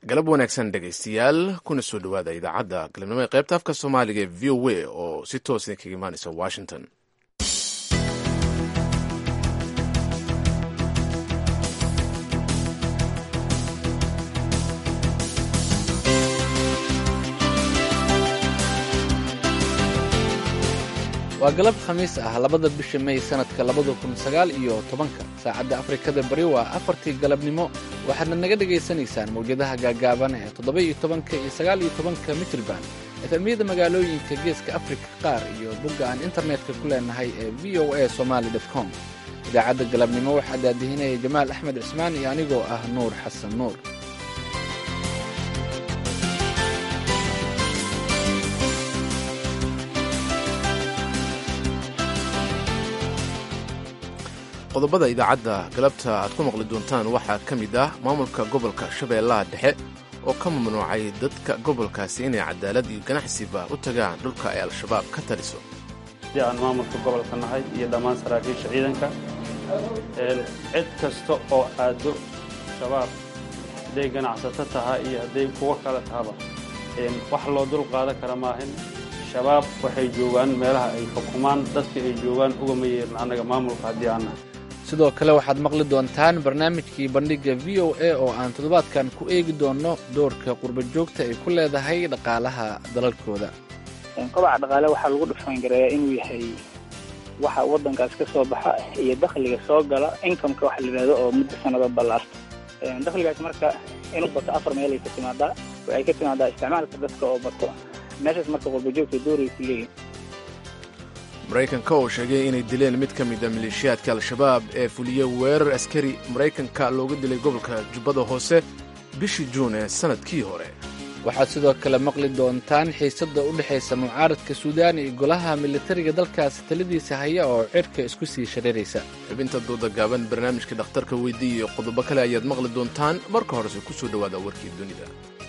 galab wanaagsan dhegaystayaal kuna soo dhowaada idaacadda galabnimo ee qaybta afka soomaaliga ee v o a oo si toos idinkaga imaanaysa washington waa galab khamiis ah labada bisha may sanadka labada kun sagaal iyo tobanka saacadda afrikada bari waa afartii galabnimo waxaadna naga dhagaysanaysaan mawjadaha gaagaaban ee toddoba iyo tobanka iyo sagaal iyo tobanka mitrban efemyada magaalooyinka geeska afrika qaar iyo bogga aan internetka ku leenahay ee v o a somaali com idaacadda galabnimo waxaa daadihinaya jamaal axmed cismaan iyo anigoo ah nuur xasan nuur qodobada idaacadda galabta aad ku maqli doontaan waxaa ka mid ah maamulka gobolka shabeellaha dhexe oo ka mamnuucay dadka gobolkaasi inay cadaalad iyo ganacsiba u tagaan dhulka ay al-shabaab ka taliso haddii aan maamulka gobolka nahay iyo dhammaan saraakiisha ciidanka cid kasta oo aado shabaab hadday ganacsato tahay iyo hadday kuwo kale tahaba wax loo dul qaadan kara maahin shabaab waxay joogaan meelaha ay xukumaan dadka ay joogaan ugama yeerin annaga maamulka haddii aan nahay sidoo kale waxaad maqli doontaan barnaamijkii bandhigga v o a oo aan toddobaadkan ku eegi doonno doorka qurba joogta ay ku leedahay dhaqaalaha dalalkooda kobaca dhaqaale waxaa lagu dhufaangareeyaa inuu yahay waxa waddankaas ka soo baxa iyo dakhliga soo gala incomeka waxa la yidhahdo oo muddo sanado ballaarta dakhligaas marka inuu bato afar meel ay ka timaadaa ay ka timaadaa isticmaalka dadka oo bato meeshaas marka qurba joogta dooray ku leeyihin maraykanka oo sheegay inay dileen mid ka mida maleeshiyaadka al-shabaab ee fuliya weerar askari maraykanka looga dilay gobolka jubbada hoose bishii juun ee sannadkii hore waxaad sidoo kale maqli doontaan xiisadda u dhexaysa mucaaradka suudaan iyo golaha militariga dalkaasi taladiisa haya oo cirka isku sii shareeraysa xubinta dooda gaaban barnaamijka dhakhtarka weydii iyo qodobo kale ayaad maqli doontaan marka horese ku soo dhowaada warkii dunida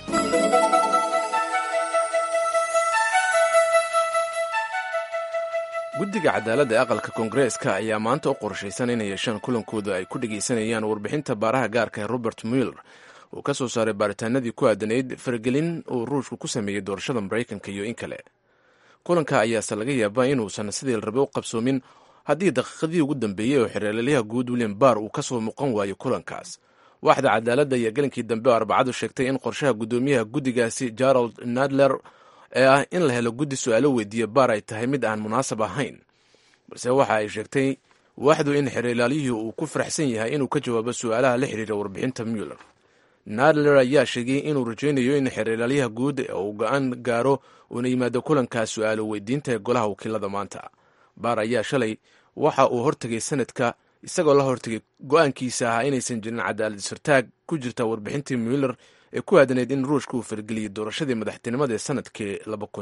guddiga cadaaladda ee aqalka koongareeska ayaa maanta u qorshaysan inay yeeshaan kulankooda ay ku dhegaysanayaan warbixinta baaraha gaarka ee robert muller uu ka soo saaray baaritaanadii ku aadanayd faragelin uu ruushku ku sameeyey doorashada maraykanka iyo in kale kulanka ayaase laga yaabaa inuusan sidii la rabay u qabsoomin haddii daqiiqadii ugu dambeeyey oo xereelaliyaha guud william barr uu ka soo muuqan waayo kulankaas waaxda cadaaladda ayaa gelinkii dambe oo arbacadu sheegtay in qorshaha guddoomiyaha guddigaasi gerald nadler ee ah in la helo guddi su-aalo weydiiya baar ay tahay mid aan munaasab ahayn balse waxa ay sheegtay waaxdu in xereelaaliyihii uu ku faraxsan yahay inuu ka jawaabo su-aalaha la xiriira warbixinta muller nadler ayaa sheegay inuu rajaynayo in xereelaalyaha guud uu go-aan gaaro uuna yimaado kulankaas su-aalo weydiinta ee golaha wakiilada maanta baar ayaa shalay waxa uu hortegay sanadka isagoo la hortegay go-aankiisa ahaa inaysan jirin cadaalad isirtaag ku jirta warbixintii muller ee ku aadanayd in ruushka uu fargeliyey doorashadii madaxtinimada ee sanadkii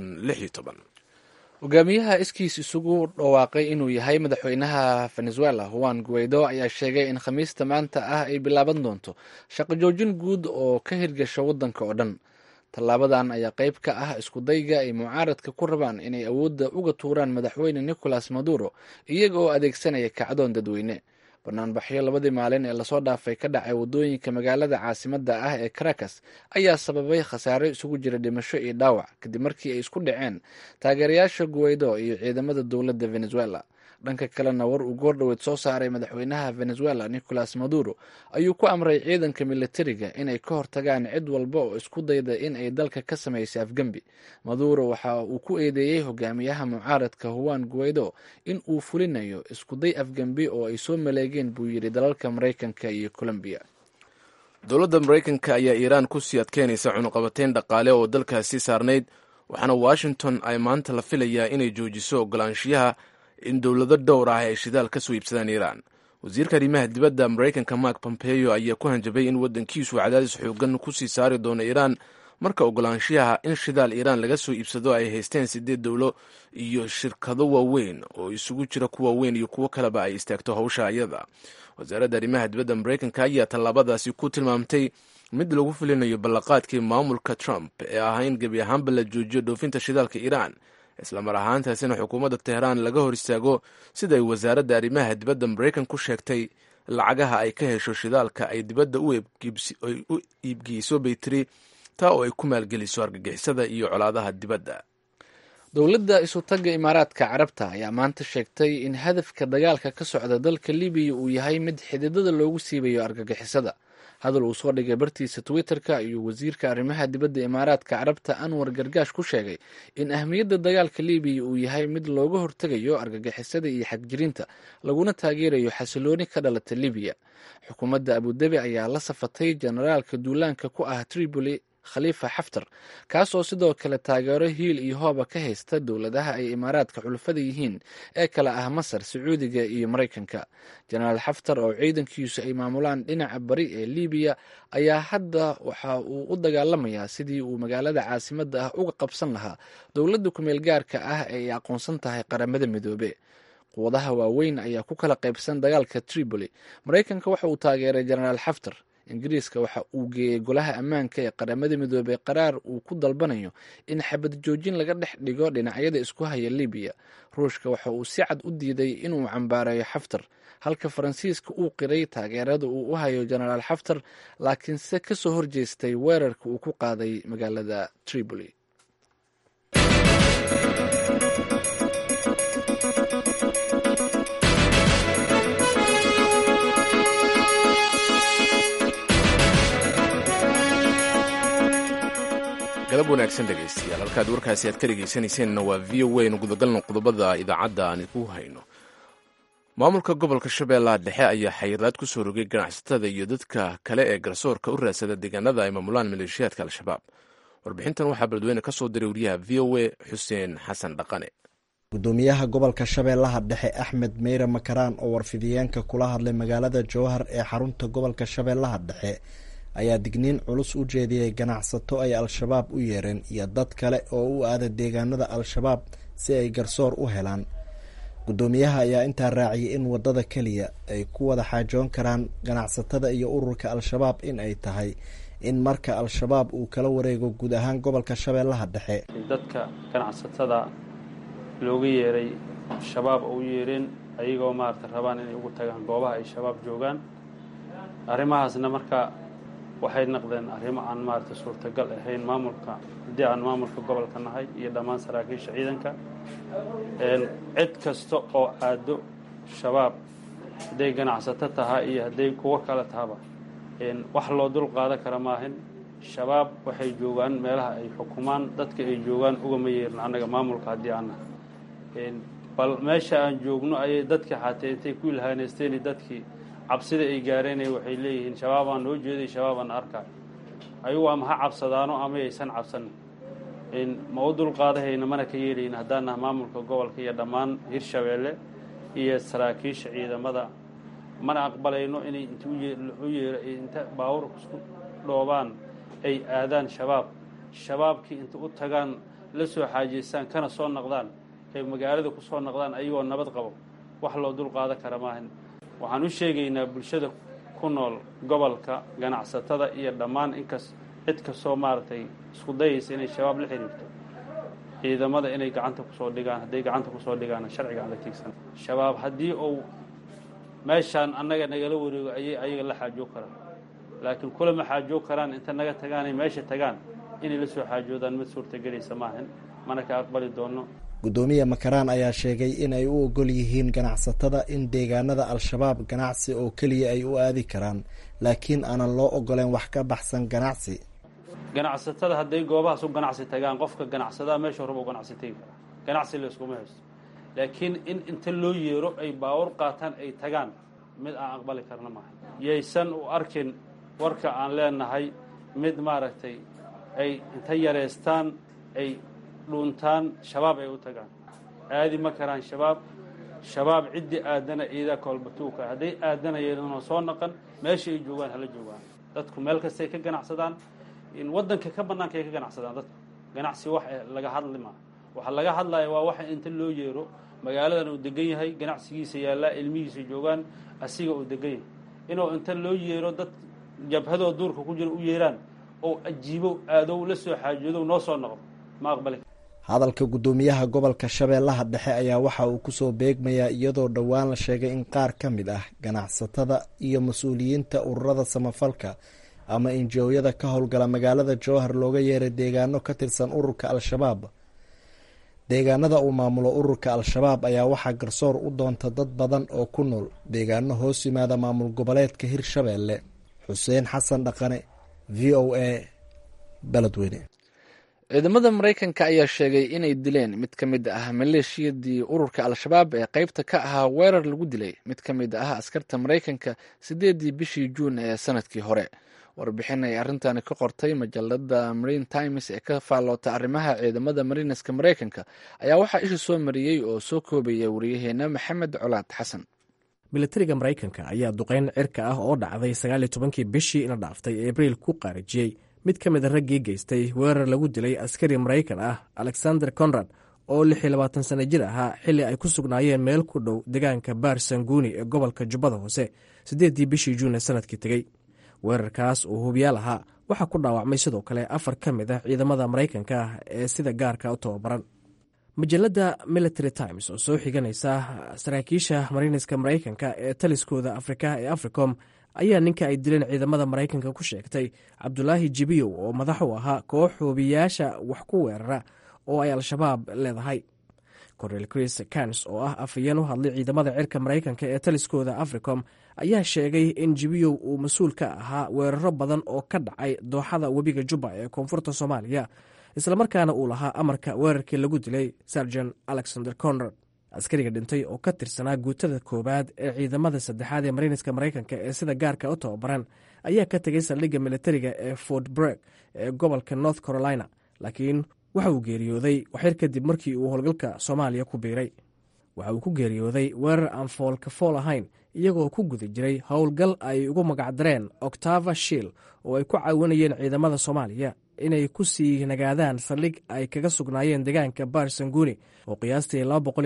hogaamiyaha iskiis isugu dhawaaqay inuu yahay madaxweynaha venezuela juan guaido ayaa sheegay in khamiista maanta ah ay bilaaban doonto shaqo joojin guud oo ka hirgasha waddanka oo dhan tallaabadan ayaa qayb ka ah iskudayga ay mucaaradka ku rabaan inay awoodda uga tuuraan madaxweyne nicolas maduro iyaga oo adeegsanaya kacdoon dadweyne banaanbaxyo labadii maalin ee lasoo dhaafay ka dhacay waddooyinka magaalada caasimadda ah ee caracas ayaa sababay khasaare isugu jira dhimasho iyo dhaawac kadib markii ay isku dhaceen taageerayaasha guwaydo iyo ciidamada dowladda venezuela dhanka kalena war uu goordhoweed soo saaray madaxweynaha venezuela nicolas maduro ayuu ku amray ciidanka militariga inay ka hortagaan cid walba oo isku dayda in ay dalka ka samaysay afgembi maduro waxa uu ku eedeeyey hogaamiyaha mucaaradka juan guaido in uu fulinayo iskuday afgembi oo ay soo maleegeen buu yidhi dalalka maraykanka iyo colombiya dowladda maraykanka ayaa iiraan ku sii adkeynaysa cunuqabateyn dhaqaale oo dalkaasi saarnayd waxaana washington ay maanta la filayaa inay joojiso ogolaanshiyaha in dowlado dhowr ah ay shidaal ka soo iibsadaan iiraan wasiirka arrimaha dibadda maraykanka mark pompeo ayaa ku hanjabay in waddankiisu cadaadis xoogan ku sii saari doono iiraan marka ogolaanshiyaha in shidaal iiraan laga soo iibsado ay haysteen sideed dowlo iyo shirkado waaweyn oo isugu jira kuwa weyn iyo kuwo kaleba ay istaagto howsha ayada wasaaradda arrimaha dibadda maraykanka ayaa tallaabadaasi ku tilmaamtay mid lagu filinayo ballaqaadkii maamulka trump ee ahaa in gebi ahaanba la joojiyo dhoofinta shidaalka iiraan islamar ahaantaasina xukuumadda teheraan laga hor istaago siday wasaaradda arrimaha dibadda maraykan ku sheegtay lacagaha ay ka hesho shidaalka ay dibadda u iibgeyso baytiri taa oo ay ku maalgeliso argagixisada iyo colaadaha dibadda dowladda isutagga imaaraadka carabta ayaa maanta sheegtay in hadafka dagaalka ka socda dalka libiya uu yahay mid xididada loogu siibayo argagixisada hadal uu soo dhigay bartiisa twitter-ka ayuu wasiirka arrimaha dibadda imaaraadka carabta anwar gargaash ku sheegay in ahmiyadda dagaalka libiya uu yahay mid looga hortegayo argagixisada iyo xagjirinta laguna taageerayo xasilooni ka dhalata libiya xukuumadda abudabi ayaa la safatay generaalka duulaanka ku ah tripoli khaliifa xaftar kaas oo sidoo kale taageero hiil iyo hooba ka haysta dowladaha ay imaaraadka xulafada yihiin ee kale ah masar sacuudiga iyo maraykanka jenaraal xaftar oo ciidankiisu ay maamulaan dhinaca bari ee libiya ayaa hadda waxa uu u dagaalamayaa sidii uu magaalada caasimadda ah uga qabsan lahaa dowladda kumeel gaarka ah ee ay aqoonsan tahay qaramada midoobe quwadaha waaweyn ayaa ku kala qaybsan dagaalka tripoli maraykanka waxa uu taageeray jenaraal xaftar ingiriiska waxa uu geeyey golaha ammaanka ee qaramada midoobey qaraar uu ku dalbanayo in xabad joojin laga dhex dhigo dhinacyada isku haya libiya ruushka waxa uu si cad u diiday inuu cambaareeyo xaftar halka faransiiska uu qiray taageerada uu u hayo jenaraal xaftar laakiinse kasoo horjeestay weerarka uu ku qaaday magaalada tripoli galab wanaagsan dhegaystayaal halkaad warkaasi aad ka dhegaysanayseennna waa v o a nu gudagalno qodobada idaacadda aan ku hayno maamulka gobolka shabeellaha dhexe ayaa xayiraad ku soo rogay ganacsatada iyo dadka kale ee garsoorka u raadsada deegaanada ay maamulaan maleeshiyaadka al-shabaab warbixintan waxaa beledweyne ka soo diray wariyaha v o a xuseen xasan dhaqane gudoomiyaha gobolka shabeellaha dhexe axmed meyre makaraan oo warfidiyeenka kula hadlay magaalada jowhar ee xarunta gobolka shabeellaha dhexe ayaa digniin culus u jeediyey ganacsato ay al-shabaab u yeereen iyo dad kale oo u aada deegaanada al-shabaab si ay garsoor u helaan gudoomiyaha ayaa intaa raaciyay in wadada keliya ay ku wada xaajoon karaan ganacsatada iyo ururka al-shabaab in ay tahay in marka al-shabaab uu kala wareego guud ahaan gobolka shabeellaha dhexe dadka ganacsatada looga yeeray shabaab oo u yeereen ayagoo maarata rabaan inay ugu tagaan goobaha ay shabaab joogaan arrimahaasna marka waxay noqdeen arrimo aan maarata suurtagal ahayn maamulka haddii aan maamulka gobolka nahay iyo dhammaan saraakiisha ciidanka cid kasta oo aado shabaab hadday ganacsato tahaa iyo hadday kuwo kale tahaba wax loo dul qaadan kara maahin shabaab waxay joogaan meelaha ay xukumaan dadka ay joogaan ugama yeerin annaga maamulka haddii aan nahay bal meesha aan joogno ayay dadkii xatee intay ku ilhaaneysteen dadkii cabsida ay gaareen waxay leeyihiin shabaabaan noo jeeday shabaabaan arkaa ayagu ama ha cabsadaano ama aysan cabsanin ma u dulqaadahayna mana ka yeelayn haddaan naha maamulka gobolka iyo dhammaan hirshabeelle iyo saraakiisha ciidamada mana aqbalayno inay int u yeero inta baawur isku dhoobaan ay aadaan shabaab shabaabkii inta u tagaan la soo xaajeystaan kana soo noqdaan ay magaalada ku soo noqdaan ayagoo nabad qabo wax loo dulqaadan kara maahan waxaan u sheegaynaa bulshada ku nool gobolka ganacsatada iyo dhammaan inkas cid kastoo maaragtay isku dayaysa inay shabaab la xiriirto ciidamada inay gacanta kusoo dhigaan hadday gacanta kusoo dhigaana sharciga aan la tiigsan shabaab haddii uu meeshaan annaga nagala wareego ayay ayaga la xaajoo karaan laakiin kulama xaajoo karaan inta naga tagaanay meesha tagaan inay la soo xaajoodaan mid suurtagelaysa maahan mana ka aqbali doono gudoomiye makaraan ayaa sheegay in ay u ogol yihiin ganacsatada in deegaanada al-shabaab ganacsi oo keliya ay u aadi karaan laakiin aanan loo ogoleen wax ka baxsan ganacsi ganacsatada hadday goobahaas u ganacsi tagaan qofka ganacsadaa meesha horba u ganacsi tegi karaa ganacsi layskuma haysto laakiin in inta loo yeero ay baawur qaataan ay tagaan mid aan aqbali karna maaha yaysan u arkin warka aan leenahay mid maaragtay ay inta yareystaan ay dhuuntaan shabaab ay u tagaan aadi ma karaan shabaab shabaab ciddii aadana iidaa koolbatuuka hadday aadanayeenoo soo naqan meesha ay joogaan hala joogaan dadku meel kastay ka ganacsadaan in waddanka ka bannaanka ay ka ganacsadaan dadku ganacsi wax laga hadli maa waxa laga hadlaya waa waxa inta loo yeero magaaladan uu degan yahay ganacsigiisa yaallaa ilmihiisa joogaan asiga uu degan yahay inuu inta loo yeero dad jabhadoo duurka ku jira u yeeraan oo ajiibow aadow la soo xaajoodow noo soo noqdo ma aqbali hadalka guddoomiyaha gobolka shabeellaha dhexe ayaa waxa uu kusoo beegmayaa iyadoo dhowaan la sheegay in qaar ka mid ah ganacsatada iyo mas-uuliyiinta ururada samafalka ama injooyada ka howlgala magaalada jowhar looga yeeray deegaano ka tirsan ururka al-shabaab deegaanada uu maamulo ururka al-shabaab ayaa waxaa garsoor u doonta dad badan oo ku nool deegaano hoos yimaada maamul goboleedka hirshabeelle xuseen xasan dhaqane v o a beledweyne ciidamada maraykanka ayaa sheegay inay dileen mid ka mid ah maleeshiyadii ururka al-shabaab ee qeybta ka ahaa weerar lagu dilay mid ka mid ah askarta maraykanka sideedii bishii juun ee sanadkii hore warbixin ay arrintan ka qortay majalada marine times ee ka faalloota arrimaha ciidamada marineska maraykanka ayaa waxaa isha soo mariyey oo soo koobaya wariyaheena maxamed colaad xasan milatariga maraykanka ayaa duqeyn cirka ah oo dhacday sagaaliyo tobankii bishii ina dhaaftay ee abriil ku qaarijiyey mid ka mid a raggii geystay weerar lagu dilay askari maraykan ah alexander conrad oo lix iyo labaatan sana jir ahaa xilli ay ku sugnaayeen meel ku dhow deegaanka baar sanguuni ee gobolka jubbada hoose siddeeddii bishii juun ee sanadkii tegey weerarkaas oo hubiyaal ahaa waxaa ku dhaawacmay sidoo kale afar ka mid ah ciidamada maraykanka ah ee sida gaarka u tababaran majalada military times oo soo xiganaysa saraakiisha marineska maraykanka ee taliskooda afrika ee africom ayaa ninka ay dileen ciidamada maraykanka ku sheegtay cabdulaahi jibiyow oo madax u ahaa koox hoobiyaasha wax ku weerara oo ay al-shabaab leedahay cornel chris kans oo ah afayeen u hadlay ciidamada cirka maraykanka ee taliskooda africom ayaa sheegay in jibiyow uu mas-uul ka ahaa weeraro badan oo ka dhacay dooxada webiga jubba ee koonfurta soomaaliya islamarkaana uu lahaa amarka weerarkii lagu dilay sarjan alexander conrad askariga dhintay oo ka tirsanaa guutada koowaad ee ciidamada saddexaad ee marineska maraykanka ee sida gaarka u tababaran ayaa ka tegay saldhigga militariga ee fort breg ee gobolka north carolina laakiin waxa uu geeriyooday waxyar kadib markii uu howlgalka soomaaliya ku biiray waxa uu ku geeriyooday weerar aan foolka fool ahayn iyagoo ku guda jiray howlgal ay ugu magacdareen octava shiil oo ay ku caawinayeen ciidamada soomaaliya inay ku sii nagaadaan saldhig ay kaga sugnaayeen deegaanka baar sanguuni oo qiyaastii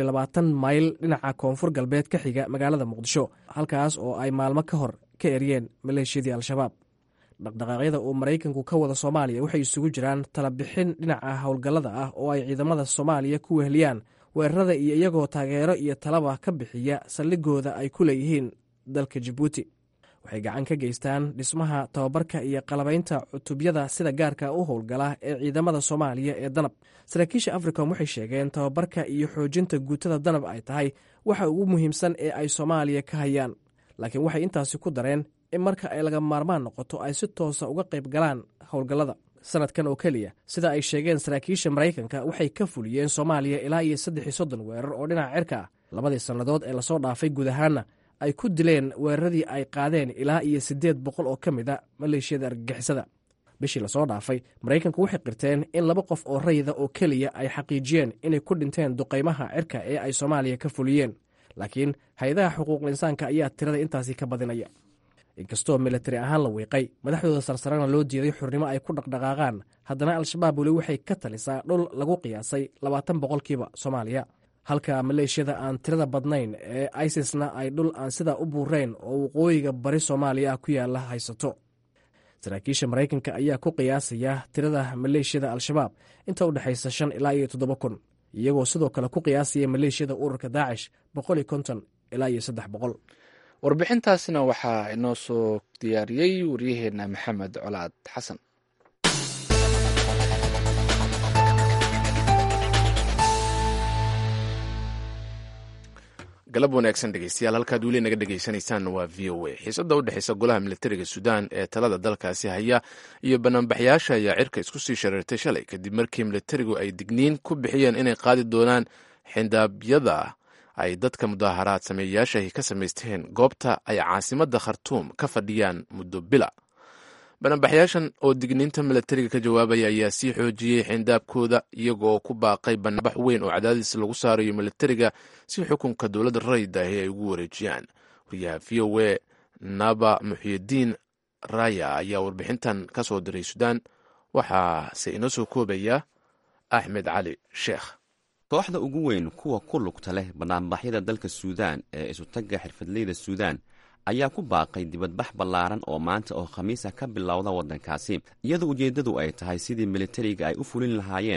mayl dhinaca koonfur galbeed ka xiga magaalada muqdisho halkaas oo ay maalmo ka hor ka eryeen maleeshiyadii al-shabaab dhaqdhaqaaqyada uu maraykanku ka wada soomaaliya waxay isugu jiraan talabixin dhinaca howlgallada ah oo ay ciidamada soomaaliya ku weheliyaan weerarada iyo iyagoo taageero iyo talaba ka bixiya saldhigooda ay ku leeyihiin dalka jabuuti waxay gacan ka geystaan dhismaha tababarka iyo qalabaynta cutubyada sida gaarka u howlgala ee ciidamada soomaaliya ee danab saraakiisha africom waxay sheegeen tababarka iyo xoojinta guutada danab ay tahay waxa ugu muhiimsan ee ay soomaaliya ka hayaan laakiin waxay intaasi ku dareen in marka ay laga maarmaan noqoto ay si toosa uga qayb galaan howlgallada sanadkan oo keliya sida ay sheegeen saraakiisha maraykanka waxay ka fuliyeen soomaaliya ilaa iyo saddex iyo soddon weerar oo dhinaca cirka ah labadii sannadood ee lasoo dhaafay guud ahaanna ay ku dileen weeraradii ay qaadeen ilaa iyo siddeed boqol oo ka mid a maleeshiyada argagixisada bishii lasoo dhaafay maraykanku waxay qirteen in laba qof oo rayida oo keliya ay xaqiijiyeen inay ku dhinteen duqaymaha cirka ee ay soomaaliya ka fuliyeen laakiin hay-adaha xuquuqul insaanka ayaa tirada intaasi ka badinaya inkastoo militari ahaan la wiiqay madaxdooda sarsarana loo diiday xurnimo ay ku dhaqdhaqaaqaan haddana al-shabaab weli waxay ka talisaa dhul lagu qiyaasay labaatan boqolkiiba soomaaliya halka maleeshiyada aan tirada badnayn ee isisna ay dhul aan sidaa u buurayn oo waqooyiga bari soomaaliya ah ku yaala haysato saraakiisha maraykanka ayaa ku qiyaasaya tirada maleeshiyada al-shabaab inta u dhexaysa shan ilaa iyo toddoba kun iyagoo sidoo kale ku qiyaasaya maleeshiyada ururka daacish boqol iyo konton ilaa iyo saddex boqol warbixintaasina waxaa inoo soo diyaariyey waryaheena maxamed colaad xasan galab wanaagsan dhegeystayaal halkaad weli naga dhegeysanaysaan waa v o a xiisada u dhexeysa golaha militariga suudaan ee talada dalkaasi haya iyo banaanbaxyaasha ayaa cirka isku sii shareertay shalay kadib markii militarigu ay digniin ku bixiyeen inay qaadi doonaan xindaabyada ay dadka mudaaharaad sameeyayaashahi ka samaysteen goobta ay caasimadda khartuum ka fadhiyaan muddo bila banaanbaxyaashan oo digniinta militariga ka jawaabaya ayaa sii xoojiyey xindaabkooda iyagoo ku baaqay banaanbax weyn oo cadaadis lagu saarayo militariga si xukunka dowladda rayid ahi ay ugu wareejiyaan wariyaha v o a naba muxyidiin raya ayaa warbixintan ka soo diray suudaan waxaase inoo soo koobaya axmed cali sheekh kooxda ugu weyn kuwa ku lugta leh banaanbaxyada dalka suudaan ee isutagga xirfadleyda suudaan ayaa ku baaqay dibadbax ballaaran oo maanta oo khamiisa ka bilowda waddankaasi iyadoo ujeeddadu ay tahay sidii militariga ay u fulin lahaayeen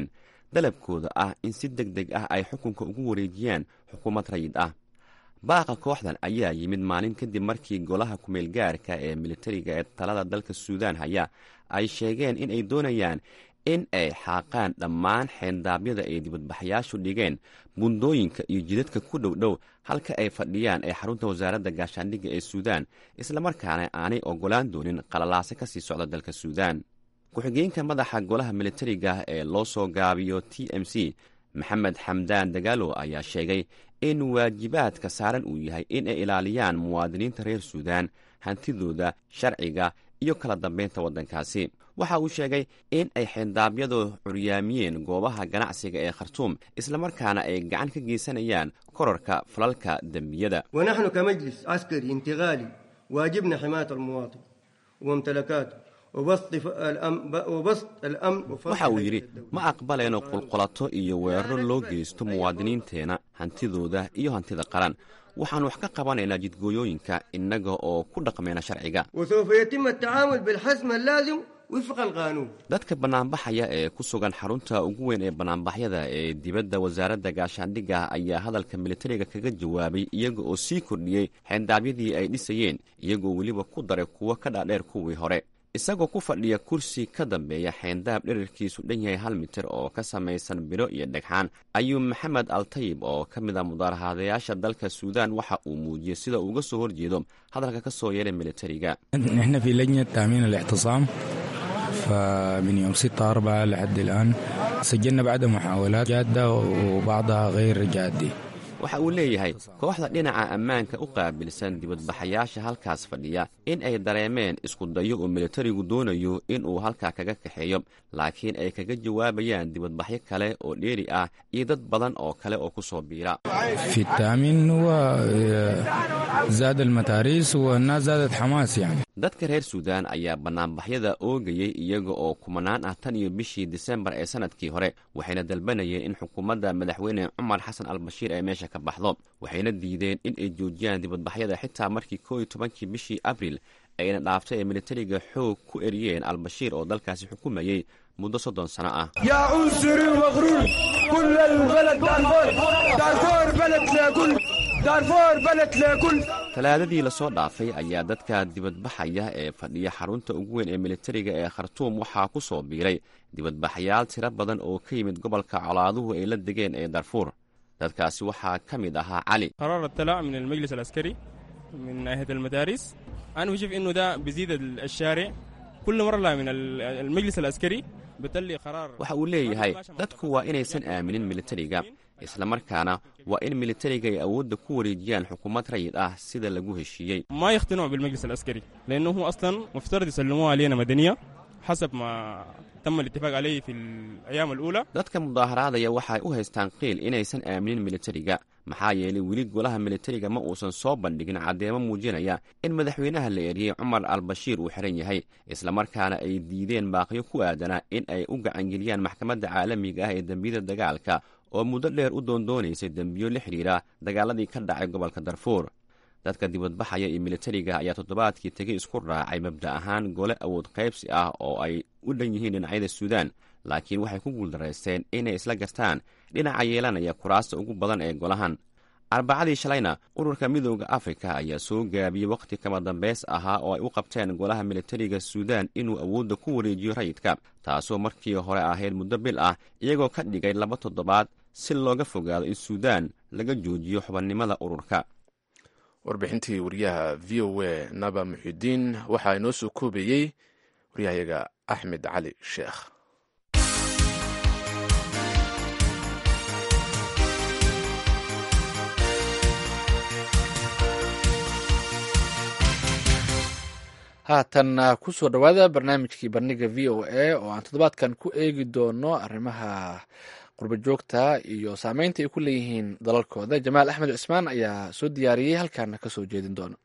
dalabkooda ah in si deg deg ah ay xukunka ugu wareejiyaan xukuumad rayid ah baaqa kooxdan ayaa yimid maalin kadib markii golaha kumeelgaarka ee militariga ee talada dalka suudaan haya ay sheegeen in ay doonayaan in ay xaaqaan dhammaan xeendaabyada ay dibadbaxayaashu dhigeen bundooyinka iyo jidadka ku dhow dhow halka ay fadhiyaan ee xarunta wasaaradda gaashaandhigga ee suudaan islamarkaana aanay ogolaan doonin qalalaase ka sii socda dalka suudaan ku-xigeenka madaxa golaha militariga ee loo soo gaabiyo t m c maxamed xamdaan dagaalo ayaa sheegay in waajibaadka saaran uu yahay in ay ilaaliyaan muwaadiniinta reer suudaan hantidooda sharciga iyo kala dambeynta waddankaasi waxa uu sheegay in ay xeendaabyadu curyaamiyeen goobaha ganacsiga ee khartuum islamarkaana ay gacan ka geysanayaan korarka falalka dembiyada ونحن كمجلس عسكري انتقالي واجبنا حماية المواطن وممتلكاته وبسط ف- الأمن وبسط الأمن waxa وفرض uu yidhi ma aqbalayno qulqulato iyo weeraro loo geysto muwaadiniinteenna hantidooda iyo hantida qaran waxaan wax ka qabanaynaa jidgooyooyinka innaga oo ku dhaqmayna sharciga وسوف يتم التعامل بالحسم اللازم وفق القانون dadka bannaanbaxaya ee ku sugan xarunta ugu weyn ee bannaanbaxyada ee dibadda wasaaradda gaashaandhigga ayaa hadalka militariga kaga jawaabay iyaga oo sii kordhiyey xeendaabyadii ay dhisayeen iyagoo weliba ku daray kuwo ka dhaadheer kuwii hore isagoo ku fadhiya kursi ka dambeeya xeendaab dherarkiisu dhan yahay hal mitir oo ka samaysan biro iyo dhagxaan ayuu maxamed altayib oo ka mid ah mudaarahaadayaasha dalka suudaan waxa uu muujiyey sida uu uga soo horjeedo hadalka ka soo yeeray militariga احنا في لجنة تأمين الاعتصام فمن يوم 6 4 لحد الآن سجلنا بعد محاولات جادة وبعضها غير جادة waxa uu leeyahay kooxda dhinaca ammaanka u qaabilsan dibadbaxayaasha halkaas fadhiya in ay dareemeen isku dayo oo militarigu doonayo in uu halkaa kaga kaxeeyo laakiin ay kaga jawaabayaan dibadbaxyo kale oo dheeri ah iyo dad badan oo kale oo ku soo biira في التأمين هو آه، زاد المتاريس والناس زادت حماس يعني dadka reer suudaan ayaa bannaanbaxyada oogayey iyaga oo kumanaan ah tan iyo bishii disembar ee sanadkii hore waxayna dalbanayeen in xukuumadda madaxweyne cumar xasan al bashiir ay meesha ka baxdo waxayna diideen in ay joojiyaan dibadbaxyada xitaa markii koo iyo tobankii bishii abril ayna dhaaftay ee militariga xoog ku eriyeen albashiir oo dalkaasi xukumayey muddo soddon sano ah يا عنصري ومغرور كل البلد دارفور دارفور بلد لكل دارفور بلد لكل talaadadii lasoo dhaafay ayaa dadka dibadbaxaya ee fadhiya xarunta ugu weyn ee militariga ee khartuum waxaa ku soo biiray dibadbaxayaal tiro badan oo ka yimid gobolka colaaduhu ay la degeen ee darfuur dadkaasi waxaa ka mid ahaa cali قرار الطلاع من المجلس العسكري من ناحية المدارس أنا بشوف إنه ده بيزيد الشارع كل مرة من المجلس العسكري بتلي قرار waxa uu leeyahay dadku waa inaysan aaminin militariga islamarkaana waa in militariga ay awoodda ku wareejiyaan xukuumad rayid ah sida lagu heshiiyey ما يقتنعوا بالمجلس العسكري لأنه هو أصلا مفترض يسلموها علينا مدنية حسب ما تم الاتفاق عليه في الأيام الأولى dadka mudaaharaadaya waxay u haystaan qiil inaysan aaminin militariga maxaa yeelay weli golaha militariga ma uusan soo bandhigin caddeemo muujinaya in madaxweynaha la eriyey cumar al bashiir uu xiran yahay islamarkaana ay diideen baaqyo ku aadanaa in ay u gacangeliyaan maxkamadda caalamiga ah ee dembiyada dagaalka oo muddo dheer u doondoonaysay dembiyo la xidhiira dagaaladii ka dhacay gobolka darfuur dadka dibadbaxaya iyo militariga ayaa toddobaadkii tegey isku raacay mabda ahaan gole awood qaybsi ah oo ay u dhan yihiin dhinacyada suudaan laakiin waxay ku guuldaraysteen inay isla gartaan dhinaca yeelanaya kuraasta ugu badan ee golahan arbacadii shalayna ururka midooda afrika ayaa soo gaabiyey wakhti kama dambeys ahaa oo ay u qabteen golaha militariga suudaan inuu awoodda ku wareejiyo rayidka taasoo markii hore ahayd muddo bil ah iyagoo ka dhigay laba toddobaad si looga fogaado in suudaan laga joojiyo xubannimada ururka warbixintii wariyaha v o a naba muxidiin waxaa inoo soo koobayey waryahayaga axmed cali sheekh haatan kusoo dhowaada barnaamijkii bandhiga v o a oo aan toddobaadkan ku eegi doono arrimaha qurbo joogta iyo saameynta ay ku leeyihiin dalalkooda jamaal axmed cismaan ayaa soo diyaariyey halkaana ka soo jeedin doona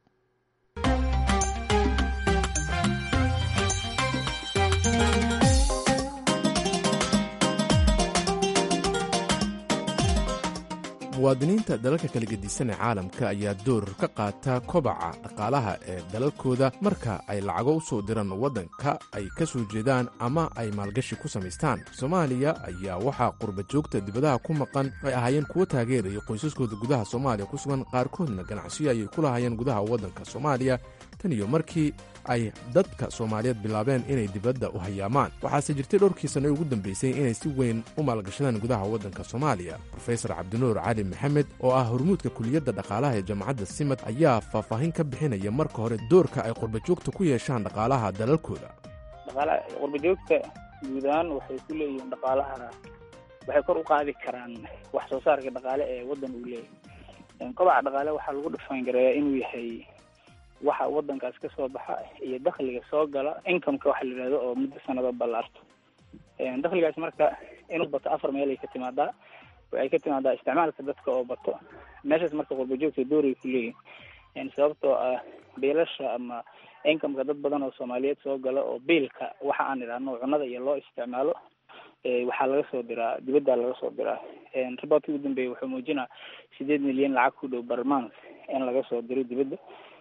muwaadiniinta dalalka kala gedisan ee caalamka ayaa door ka qaata kobaca dhaqaalaha ee dalalkooda marka ay lacago u soo diraan waddanka ay ka soo jeedaan ama ay maalgashi ku samaystaan soomaaliya ayaa waxaa qurba joogta dibadaha ku maqan ay ahaayeen kuwo taageeraya qoysaskooda gudaha soomaaliya ku sugan qaarkoodna ganacsiyo ayay ku lahaayeen gudaha waddanka soomaaliya tan iyo markii ay dadka soomaaliyeed bilaabeen inay dibadda u hayaamaan waxaase jirtay dhowrkii sanno ugu dambaysay inay si weyn u maalgashadaan gudaha waddanka soomaaliya rofesor cabdinuur cali maxamed oo ah hormuudka kuliyadda dhaqaalaha ee jaamacadda simad ayaa faahfaahin ka bixinaya marka hore doorka ay qurbajoogta ku yeeshaan dhaqaalaha dalalkooda dhaqaalaha qurbajoogta guud ahaan waxay ku leeyihiin dhaqaalaha waxay kor u qaadi karaan wax soo saarka dhaqaale ee waddan uu leeyahay kobaca dhaqaale waxaa lagu dhufaangareeyaa inuu yahay waxa waddankaas ka soo baxa iyo dakhliga soo gala incomeka waxa la yidhahdo oo muddo sanado ballaarto dakhligaas marka inuu bato afar meel ay ka timaadaa waxay ka timaadaa isticmaalka dadka oo bato meeshaas marka qurbajoogta dooray ku leeyihin sababtoo ah biilasha ama incomeka dad badan oo soomaaliyeed soo gala oo biilka waxa aan idhaahno cunada iyo loo isticmaalo waxaa laga soo diraa dibadda laga soo diraa riboortkii ugu dambeeyay wuxuu muujinaa sideed milyan lacag ku dhow barmans in laga soo diro dibadda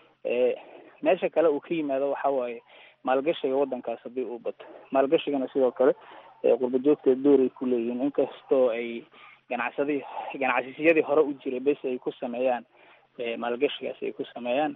meesha kale uu ka yimaado waxa waaye maalgashiga waddankaas haddii uu bato maalgashigana sidoo kale qurbajoogta dooray ku leeyihiin inkastoo ay ganacsadii ganacsiyadii hore u jiray bes ay ku sameeyaan maalgashigaas ay ku sameeyaan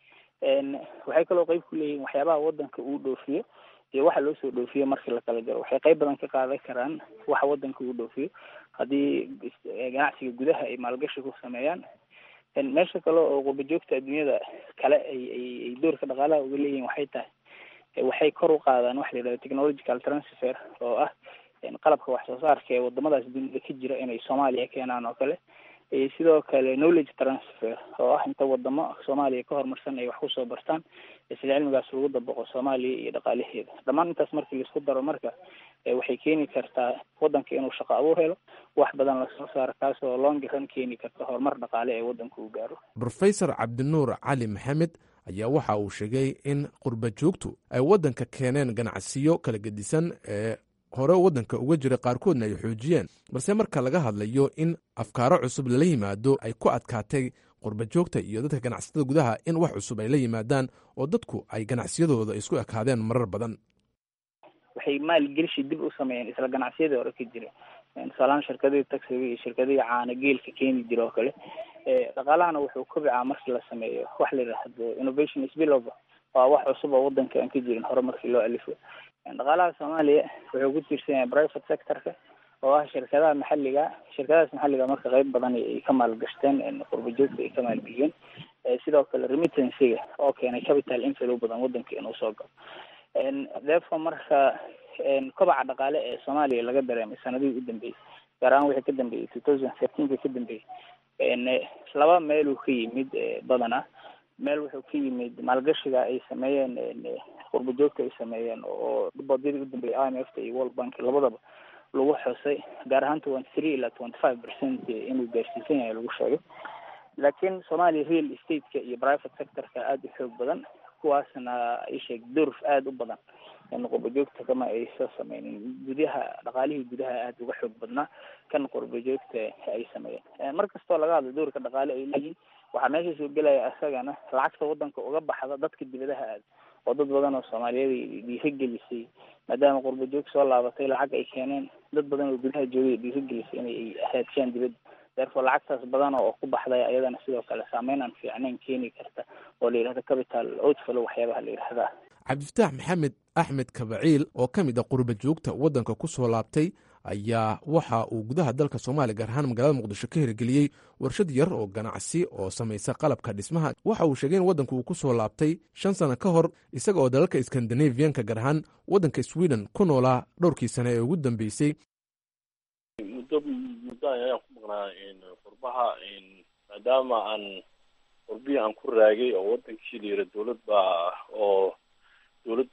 waxay kaloo qeyb ku leeyihiin waxyaabaha waddanka uu dhoofiyo iyo waxa loo soo dhoofiyo markii lakala jaro waxay qeyb badan ka qaadan karaan waxa waddanka uu dhoofiyo haddii ganacsiga gudaha ay maalgashi ku sameeyaan meesha kale oo qurbajoogta adduunyada kale ay ay ay doorka dhaqaalaha uga leeyihiin waxay tahay waxay kor u qaadaan waxa la yidhahdo technological transfer oo ah qalabka wax soo saarka ee wadamadaas dunida ka jira inay soomaaliya keenaan oo kale sidoo kale knowledge transfer oo ah inta wadamo soomaaliya ka horumarsan ay wax kusoo bartaan isla cilmigaas lagu dabaqo soomaaliya iyo dhaqaalaheeda dhammaan intaas markii laisku daro marka waxay keeni kartaa waddanka inuu shaqo abuur helo wax badan lasoo saaro kaasoo longiran keeni karta horumar dhaqaale ee waddanka uu gaaro rofesor cabdinuur cali maxamed ayaa waxa uu sheegay in qurba joogtu ay waddanka keeneen ganacsiyo kala gedisan ee hore waddanka uga jira qaarkoodna ay xoojiyeen balse marka laga hadlayo in afkaaro cusub lala yimaado ay ku adkaatay qurba joogta iyo dadka ganacsatada gudaha in wax cusub ay la yimaadaan oo dadku ay ganacsiyadooda isku ekaadeen marar badan waxay maalgelishi dib u sameeyeen isla ganacsiyadii hore ka jira tusaalahaan shirkadihii taxiga iyo shirkadihii caana geelka keeni jira oo kale dhaqaalahana wuxuu kobicaa markii la sameeyo wax la yidhaahdo innovation spillover waa wax cusub oo waddanka aan ka jirin hore markii loo alifo dhaqaalaha soomaaliya wuxuu ku tiirsan yahay private sectorka oo ah shirkadaha maxalliga shirkadahaas maxalliga marka qeyb badan ay ka maalgashteen qurba joogta ay ka maalgeliyeen sidoo kale remittancyga oo keenay capital inflow badan waddanka inuu soo galo therefore marka kobaca dhaqaale ee soomaaliya laga dareemay sanadihii u dambeeyey gaar ahaan wixii ka dambeeyey two thousand thirteenka ka dambeeyey laba meeluu ka yimid badana meel wuxuu ka yimid maalgashiga ay sameeyeen qurba joogta ay sameeyeen oo boodyadii u dambeeyay i m f ta iyo world bank labadaba lagu xusay gaar ahaan twenty three ilaa twenty five percent inuu gaarsiisan yahay lagu sheegay laakiin soomaaliya real estate-ka iyo private sectorka aada u xoog badan kuwaasna ay sheeg durf aada u badan qurba joogta kama ay soo sameynin gudaha dhaqaalihii gudaha aada uga xoog badnaa kan qurba joogta ay sameeyeen mar kastoo laga hadlo doorka dhaqaale ay leeyihin waxaa meesha soo gelaya isagana lacagta waddanka uga baxda dadka dibadaha aada oo dad badan oo soomaaliyeed dhiirigelisay maadaama qurba joog soo laabatay lacag ay keeneen dad badan oo gudaha joogay dhiirigelisay inay haadshaan dibadda therefore lacagtaas badan oo ku baxday ayadana sidoo kale saameyn aan fiicnayn keeni karta oo la yidhahdo capital outflow waxyaabaha la yidhahdaa cabdifataax maxamed axmed kabaciil oo ka mid a qurba joogta waddanka ku soo laabtay ayaa waxa uu gudaha dalka soomaaliya gaar ahaan magaalada muqdisho ka hirgeliyey warshad yar oo ganacsi oo samaysa qalabka dhismaha waxa uu sheegay in waddanku uu ku soo laabtay shan sano ka hor isaga oo dalalka skandinaviyanka gaar ahaan waddanka sweden ku noolaa dhowrkii sane ee ugu dambeysay muddo muddo ayaan ku maqnaa qurbaha maadaama aan qurbihii aan ku raagay oo wadankii la yira dowlad baa oo dowlad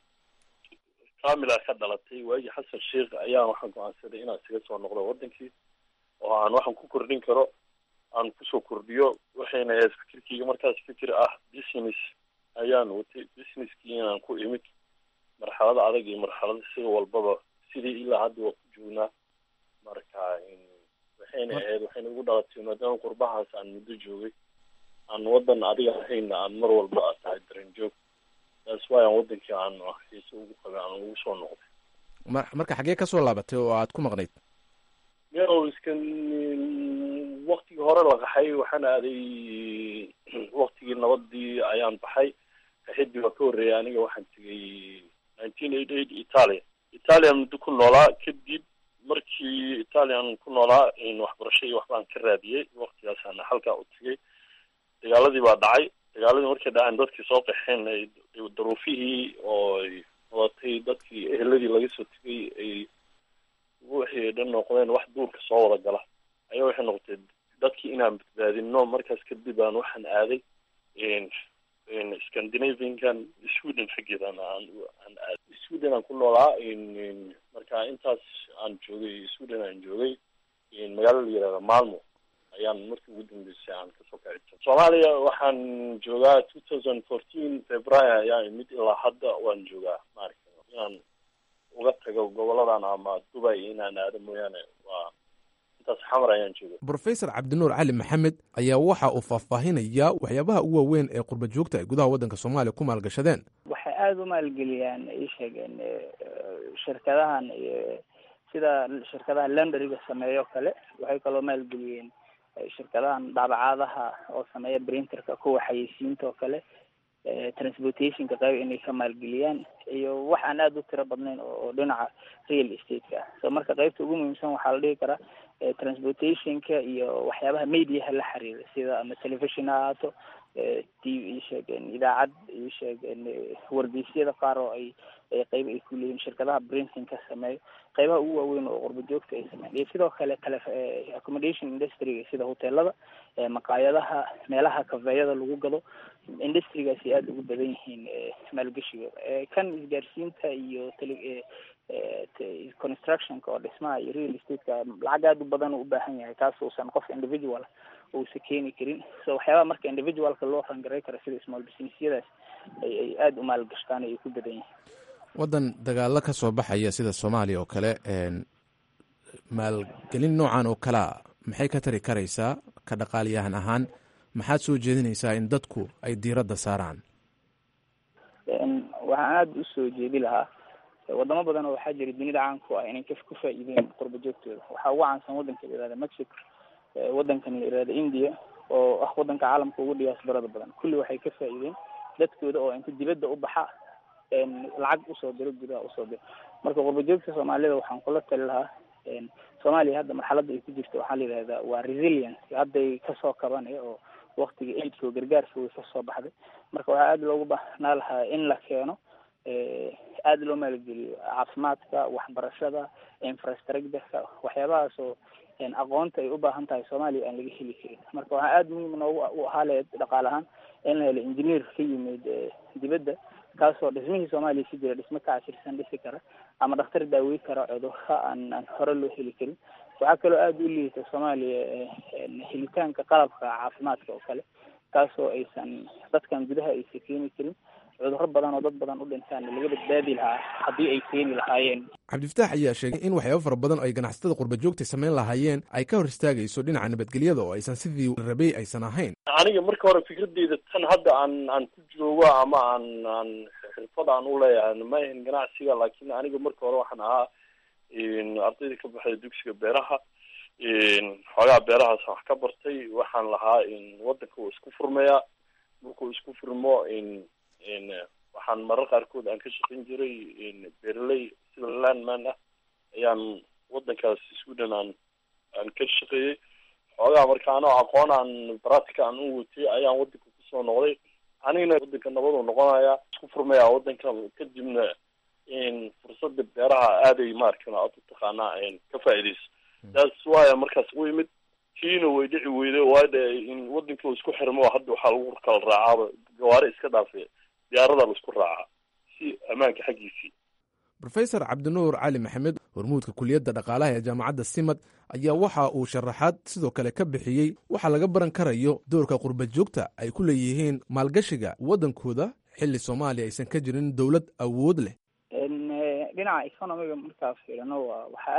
kamila ka dhalatay waagii xasan sheikh ayaan waxaan go-aansaday inaan isaga soo noqdo wadankii oo aan waxaan ku kordhin karo aan kusoo kordhiyo waxayna ahayd fikirkeyga markaas fikir ah business ayaan watay businesskii inaan ku imid marxalada adag iyo marxalada sida walbaba sidii ilaa hadda waa ku joognaa marka waxayna ahayd waxayna ugu dhalatay maadaama qurbahaas aan muddo joogay aan wadan adiga ahayna aan mar walba aad tahay dareen joog taas waay aan wadankii aan xiise ugu qabay aan ugu soo noqday mar marka xaggee ka soo laabatay oo aad ku maqnayd meelow iskan waktigii hore la qaxay waxaan aaday waktigii nabadii ayaan baxay qaxidii waa ka horreeyay aniga waxaan tegay nineteen eighty eight italia italian muddo ku noolaa kadib markii italian ku noolaa waxbarasho iyo waxbaan ka raadiyey waktigaasaan halkaa u tegay dagaaladii baa dhacay dagaaladii markay dhaceen dadkii soo qaxeen ay daruufihii oo ay wadatay dadkii eheladii laga soo tegay ay wixii dhan noqdeen wax duurka soo wada gala ayaa waxay noqotay dadkii inaan badbaadino markaas kadib aan waxaan aaday scandinaviankan sweden xaggeedan aan aan aaday sweden aan ku noolaa marka intaas aan joogay sweden aan joogay magaalo la yihahda malmo ayaan markii ugu dambeysay aan kasoo kaci soomaaliya waxaan joogaa two thousand fourteen february ayaa imid ilaa hadda waan joogaa maaragta inaan uga tago goboladan ama dubai inaan aado mooyaane waa intaas xamar ayaan jooga brofesor cabdinuur cali maxamed ayaa waxa uu faahfaahinayaa waxyaabaha ugu waaweyn ee qurba joogta ay gudaha waddanka soomaaliya ku maalgashadeen waxay aada u maalgeliyaan ay sheegeen shirkadahan sida shirkadaha londariga sameeyo kale waxay kaloo maalgeliyeen shirkadahan daabacaadaha oo sameeya printerka kuwa xayeysiinta oo kale transportationka qayb inay ka maalgeliyaan iyo wax aan aada u tiro badnayn oo dhinaca real estate-ka ah so marka qaybta ugu muhiimsan waxaa la dhihi karaa transportationka iyo waxyaabaha mediaha la xiriira sida ama television ha ahaato t v sheegeen idaacad iyo sheegeen wargeysyada qaar oo ay qayb ay ku leeyihin shirkadaha printing ka sameeyo qaybaha ugu waaweyn oo qurba joogta ay sameeyan iyo sidoo kale tele accommodation industryga sida hoteelada maqaayadaha meelaha kafeeyada lagu gado industrigaasi aada ugu badan yihiin maalgeshigooda kan isgaarsiinta iyo tele constructionka oo dhismaha iyo real estate-ka lacag aada u badan u ubaahan yahay kaas uusan qof individual uusa keeni karin so waxyaabaha marka individualka loo rangaray karo sida small businessyadaas ay ay aada u maalgashtaan ay ku badan yihiin waddan dagaalo ka soo baxaya sida soomaaliya oo kale maalgelin noocan oo kalea maxay ka tari karaysaa ka dhaqaaliyahan ahaan maxaad soo jeedinaysaa in dadku ay diiradda saaraan waxaan aada usoo jeedi lahaa wadamo badan oo waxaa jira dunida caanku ah inay ku faa-iideen qurba joogtooda waxaa ugu caansan wadanka la yihahda mexico wadankan la yihahda india oo ah wadanka caalamka ugu diyaasbarada badan kulli waxay ka faa-iideen dadkooda oo inta dibadda u baxa lacag usoo diro gudaha usoo diro marka qurba joogta soomaalida waxaan kula tali lahaa soomaaliya hadda marxaladda ay ku jirto waxaa la yidhahdaa waa resilience hadday kasoo kabanaya oo waktiga aidka oo gargaarka way kasoo baxday marka waxaa aada loogu baahnaa lahaa in la keeno aada loo maalgeliyo caafimaadka waxbarashada infrastructureka waxyaabahaas oo aqoonta ay u baahan tahay soomaaliya aan laga heli karin marka waxaa aada muhiim noogu u ahaa leed dhaqaale ahaan in la helo engineer ka yimid dibadda kaasoo dhismihii soomaaliya si jira dhismo ka cashirsan dhisi kara ama dhakhtar daawey kara cudurka aan aan hore loo heli karin waxaa kaloo aada u liita soomaaliya helitaanka qalabka caafimaadka oo kale kaasoo aysan dadkan gudaha aysan keeni karin cudurro badan oo dad badan u dhintaan laga badbaadi lahaa haddii ay keeni lahaayeen cabdifataax ayaa sheegay in waxyaabo fara badan oo ay ganacsatada qurba joogta samayn lahaayeen ay ka hor istaagayso dhinaca nabadgelyada oo aysan sidii rabay aysan ahayn aniga marka hore fikradeyda tan hadda aan aan ku joogo ama aan aan xirfad aan u leeyahay ma ahin ganacsiga laakiin aniga marka hore waxaan ahaa ardayda ka baxday dugsiga beeraha xoogaa beerahaas wax ka bartay waxaan lahaa wadanka uu isku furmayaa markuu isku furmo waxaan marar qaarkood aan ka shaqayn jiray beeraley sida landman ah ayaan wadankaas sweden aan aan ka shaqeeyey xoogaa marka anoo aqoon aan practica aan u watay ayaan wadanka kusoo noqday anigana wadanka nabadu noqonaya isku furmaya wadanka kadibna fursada beeraha aaday maarkan aad u taqaanaa ka faaidayso taas waaya markaas u imid kiina way dhici weyday waade in wadanka uu isku xirmo hadda waxaa lagu kala raacaaba gawaari iska dhaafe diyaarada la isku raaca si ammaanka xaggiisii rofesor cabdinuur cali maxamed hormuudka kuliyadda dhaqaalaha ee jaamacadda simad ayaa waxa uu sharaxaad sidoo kale ka bixiyey waxaa laga baran karayo doorka qurba joogta ay ku leeyihiin maalgashiga waddankooda xilli soomaaliya aysan ka jirin dowlad awood leh dhinaca economiga markaa fiirino waa waxaa aada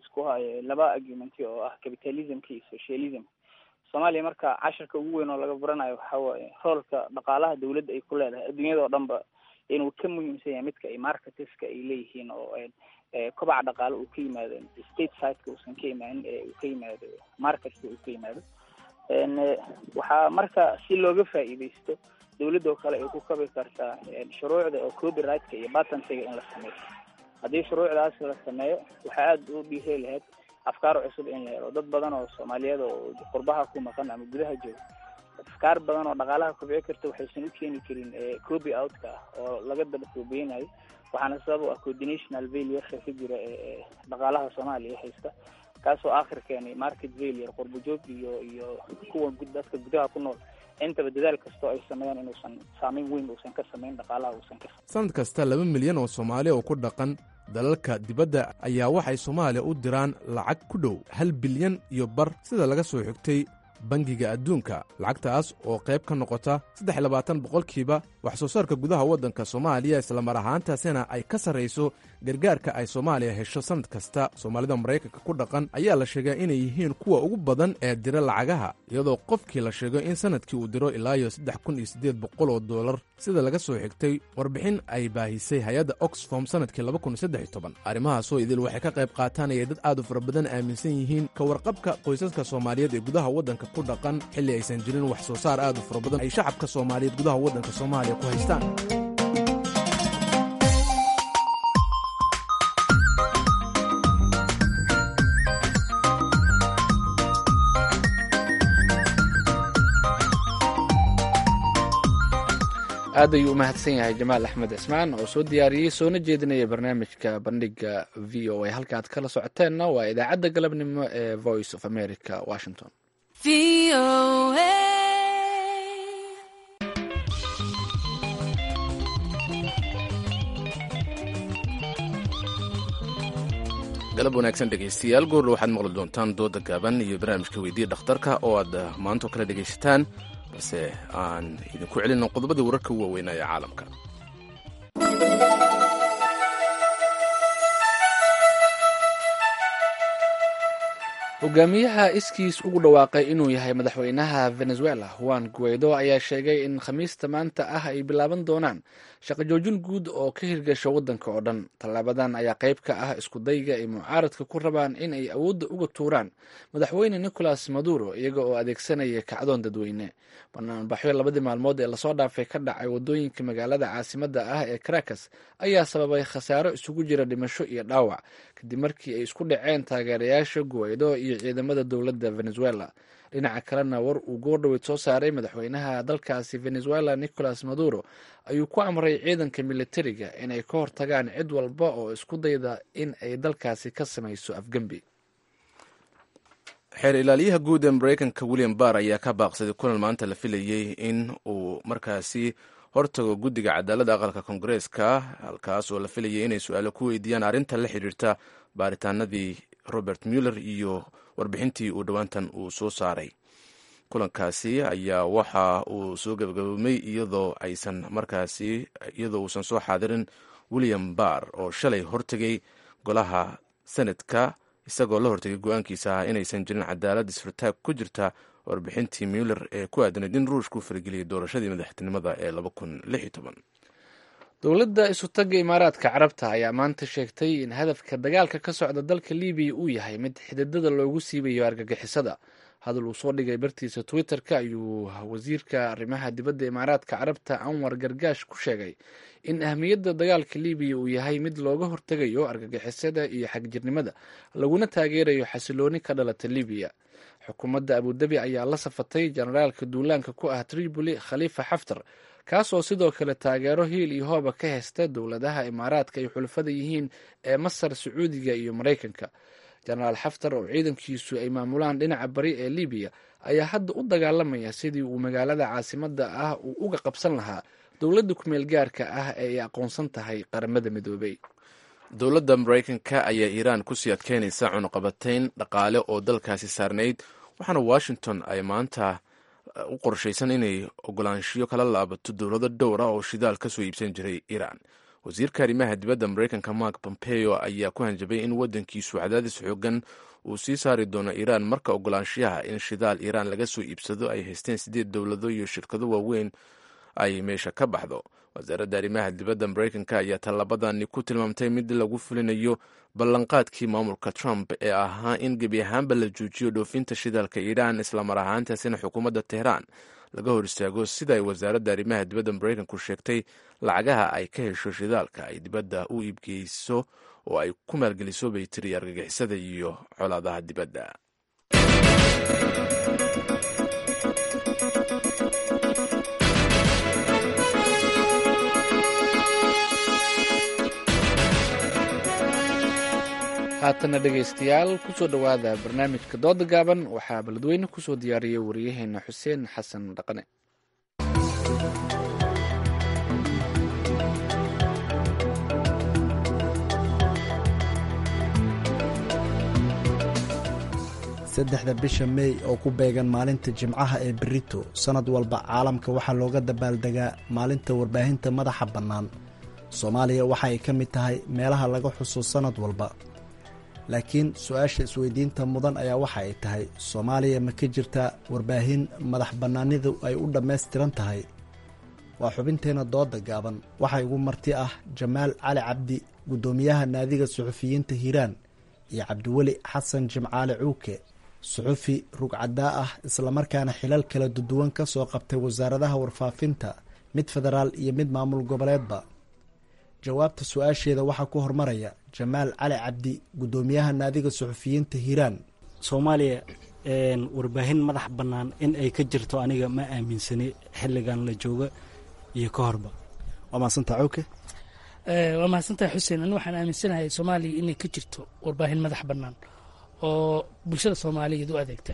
isku hayo laba argumenti oo ah capitalismka iyo socialism soomaaliya marka casharka ugu weyn oo laga baranayo waxa waaye roolka dhaqaalaha dawladda ay ku leedahay adduunyada oo dhan ba inuu ka muhiimsan yahay midka ay marketeska ay leeyihiin oo kobaca dhaqaale uu ka yimaado state sideka uusan ka imaanin ee uu ka yimaado marketka uu ka yimaado waxaa marka si looga faa'iidaysto dawladda oo kale ay ku kabi kartaa shuruucda oo copyrightka iyo patentiga in la sameeyo haddii shuruucdaas la sameeyo waxaa aada u dhiiri lahayd afkaar cusub in la helo dad badan oo soomaaliyeed oo qurbaha ku maqan ama gudaha jooga afkaar badan oo dhaqaalaha kobci karta waxaysan u keeni karin copy outka ah oo laga daba koobeynayo waxaana sabab u ah coordinational failureka ka jira ee dhaqaalaha soomaaliya haysta kaasoo aakhir keenay market failure qurbajoog iyo iyo kuwa dadka gudaha ku nool intaba dadaal kastoo ay sameeyaan inuusan saameyn weyn uusan ka samayn dhaqaalaha uusan ka sanad kasta laba milyan oo soomaali oo ku dhaqan dalalka dibadda ayaa waxay soomaaliya u diraan lacag ku dhow hal bilyan iyo bar sida laga soo xigtay bangiga adduunka lacagtaas oo qayb ka noqota saddex iyo labaatan boqolkiiba wax soo saarka gudaha waddanka soomaaliya islamar ahaantaasina ay ka sarrayso gargaarka ay soomaaliya hesho sannad kasta soomaalida maraykanka ku dhaqan ayaa la sheegaa inay yihiin kuwa ugu badan ee dira lacagaha iyadoo qofkii la sheego in sannadkii uu diro ilaa iyo saddex kun iyo siddeed boqol oo dollar sida laga soo xigtay warbixin ay baahisay hay-adda oxfom sannadkii laba kun iyo saddex iyo toban arrimahaasoo idil waxay ka qayb qaatanayay dad aad u fara badan aaminsan yihiin ka warqabka qoysaska soomaaliyeed ee gudaha waddanka ku dhaqan xilli aysan jirin wax soo saar aad u fara badan ay shacabka soomaaliyeed gudaha waddanka soomaaliya ku haystaan aad ayuu u mahadsan yahay jamaal axmed cismaan oo soo diyaariyey soona jeedinaya barnaamijka bandhiga v o a halka aad kala socoteenna waa idaacadda galabnimo ee voice of america washington galab wanaagsan dhegaystayaal goorle waxaad maqli doontaan dooda gaaban iyo barnaamijka weydiiya dhakhtarka oo aad maantoo kale dhegaysataan balse aan idinku celino qodobadii wararka u waaweynaa ee caalamka hogaamiyaha iskiis ugu dhawaaqay inuu yahay madaxweynaha venezuela juan guaido ayaa sheegay in khamiista maanta ah ay bilaaban doonaan shaqo joojin guud oo ka hirgasho waddanka oo dhan tallaabadan ayaa qayb ka ah iskudayga ay mucaaradka ku rabaan in ay awoodda uga tuuraan madaxweyne nicolas maduro iyaga oo adeegsanaya kacdoon dadweyne banaanbaxyo labadii maalmood ee lasoo dhaafay ka dhacay waddooyinka magaalada caasimadda ah ee caracas ayaa sababay khasaaro isugu jira dhimasho iyo dhaawac kadib markii ay isku dhaceen taageerayaasha guaido iyo ciidamada dowladda venezuela dhinaca kalena war uu goordhoweyd soo saaray madaxweynaha dalkaasi venezuela nicolas maduro ayuu ku amray ciidanka militariga inay ka hortagaan cid walba oo isku dayda in ay dalkaasi ka samayso afgembi xeer ilaaliyaha guud ee maraykanka william barr ayaa ka baaqsaday kulan maanta la filayey in uu markaasi hortago guddiga cadaaladda aqalka koongareeska halkaas oo la filayay inay su-aalo ku weydiiyaan arrinta la xidhiirta baaritaanadii robert muller iyo warbixintii uu dhowaantan uu soo saaray kulankaasi ayaa waxa uu soo gabagaboomay iyadoo aysan markaasi iyadoo uusan soo xaadirin william barr oo shalay hortegay golaha senadka isagoo la hortegay go-aankiisa ah inaysan jirin cadaalad isfirtaag ku jirta warbixintii muller ee ku aadanayd in ruushku farageliyay doorashadii madaxtinimada ee dowladda isutaga imaaraadka carabta ayaa maanta sheegtay in hadafka dagaalka ka socda dalka libiya uu yahay mid xididada loogu siibayo argagixisada hadal uu soo dhigay bartiisa twitter-ka ayuu wasiirka arrimaha dibadda imaaraadka carabta anwar gargaash ku sheegay in ahmiyadda dagaalka libiya uu yahay mid looga hortegayo argagixisada iyo xagjirnimada laguna taageerayo xasilooni ka dhalata libiya xukuumadda abudabi ayaa la safatay jenaraalka duulaanka ku ah tripoli khaliifa xaftar kaasoo sidoo kale taageero hiil iyo hooba ka haysta dowladaha imaaraadka ay xulafada yihiin ee masar sacuudiga iyo maraykanka jenaraal xaftar oo ciidankiisu ay maamulaan dhinaca bari ee libiya ayaa hadda u dagaalamaya sidii uu magaalada caasimada ah uu uga qabsan lahaa dowladda kumeel gaarka ah ee ay aqoonsan tahay qaramada midoobey dowladda maraykanka ayaa iiraan kusii adkeynaysa cunuqabatayn dhaqaale oo dalkaasi saarnayd waxaana washington ay maanta u qorshaysan inay ogolaanshiyo kala laabato dowlado dhowr ah oo shidaal ka soo iibsan jiray iiraan wasiirka arrimaha dibadda maraykanka mark pompeo ayaa ku hanjabay in waddankiisu cadaadis xoogan uu sii saari doono iiraan marka ogolaanshiyaha in shidaal iiraan laga soo iibsado ay haysteen sideed dowlado iyo shirkado waaweyn ay meesha ka baxdo wasaaradda arrimaha dibadda maraykanka ayaa tallabadani ku tilmaamtay mid lagu fulinayo ballanqaadkii maamulka trump ee ahaa in gebi ahaanba la joojiyo dhoofinta shidaalka iiraan islamar ahaantaasina xukuumadda tehraan laga hor istaago sida ay wasaaradda arrimaha dibadda maraykanku sheegtay lacagaha ay ka hesho shidaalka ay dibadda u iibgeyso oo ay ku maalgeliso bay tiri argagixisada iyo colaadaha dibadda haatana dhegaystayaal kusoo dhowaada barnaamijka dooda gaaban waxaa beledweyne kusoo diyaariyay wariyaheena xuseen xasan dhaqane saddexda bisha mey oo ku beegan maalinta jimcaha ee berito sannad walba caalamka waxaa looga dabaaldegaa maalinta warbaahinta madaxa bannaan soomaaliya waxa ay ka mid tahay meelaha laga xuso sannad walba laakiin su-aasha isweydiinta mudan ayaa waxa ay tahay soomaaliya ma ka jirtaa warbaahin madax bannaanidu ay u dhammaystiran tahay waa xubinteenna dooda gaaban waxaa igu marti ah jamaal cali cabdi guddoomiyaha naadiga suxufiyiinta hiiraan iyo cabdiweli xasan jimcaale cuuke suxufi rugcadaa ah islamarkaana xilal kala duduwan ka soo qabtay wasaaradaha warfaafinta mid federaal iyo mid maamul goboleedba jawaabta su-aasheeda waxaa ku hormaraya jamaal cali cabdi guddoomiyaha naadiga suxufiyiinta hiiraan soomaaliya warbaahin madax bannaan in ay ka jirto aniga ma aaminsani xilligan la jooga iyo ka horba waa mahadsanta cawke waa mahadsantahay xuseen ani waxaan aaminsanahay soomaaliya inay ka jirto warbaahin madax bannaan oo bulshada soomaaliyeed u adeegta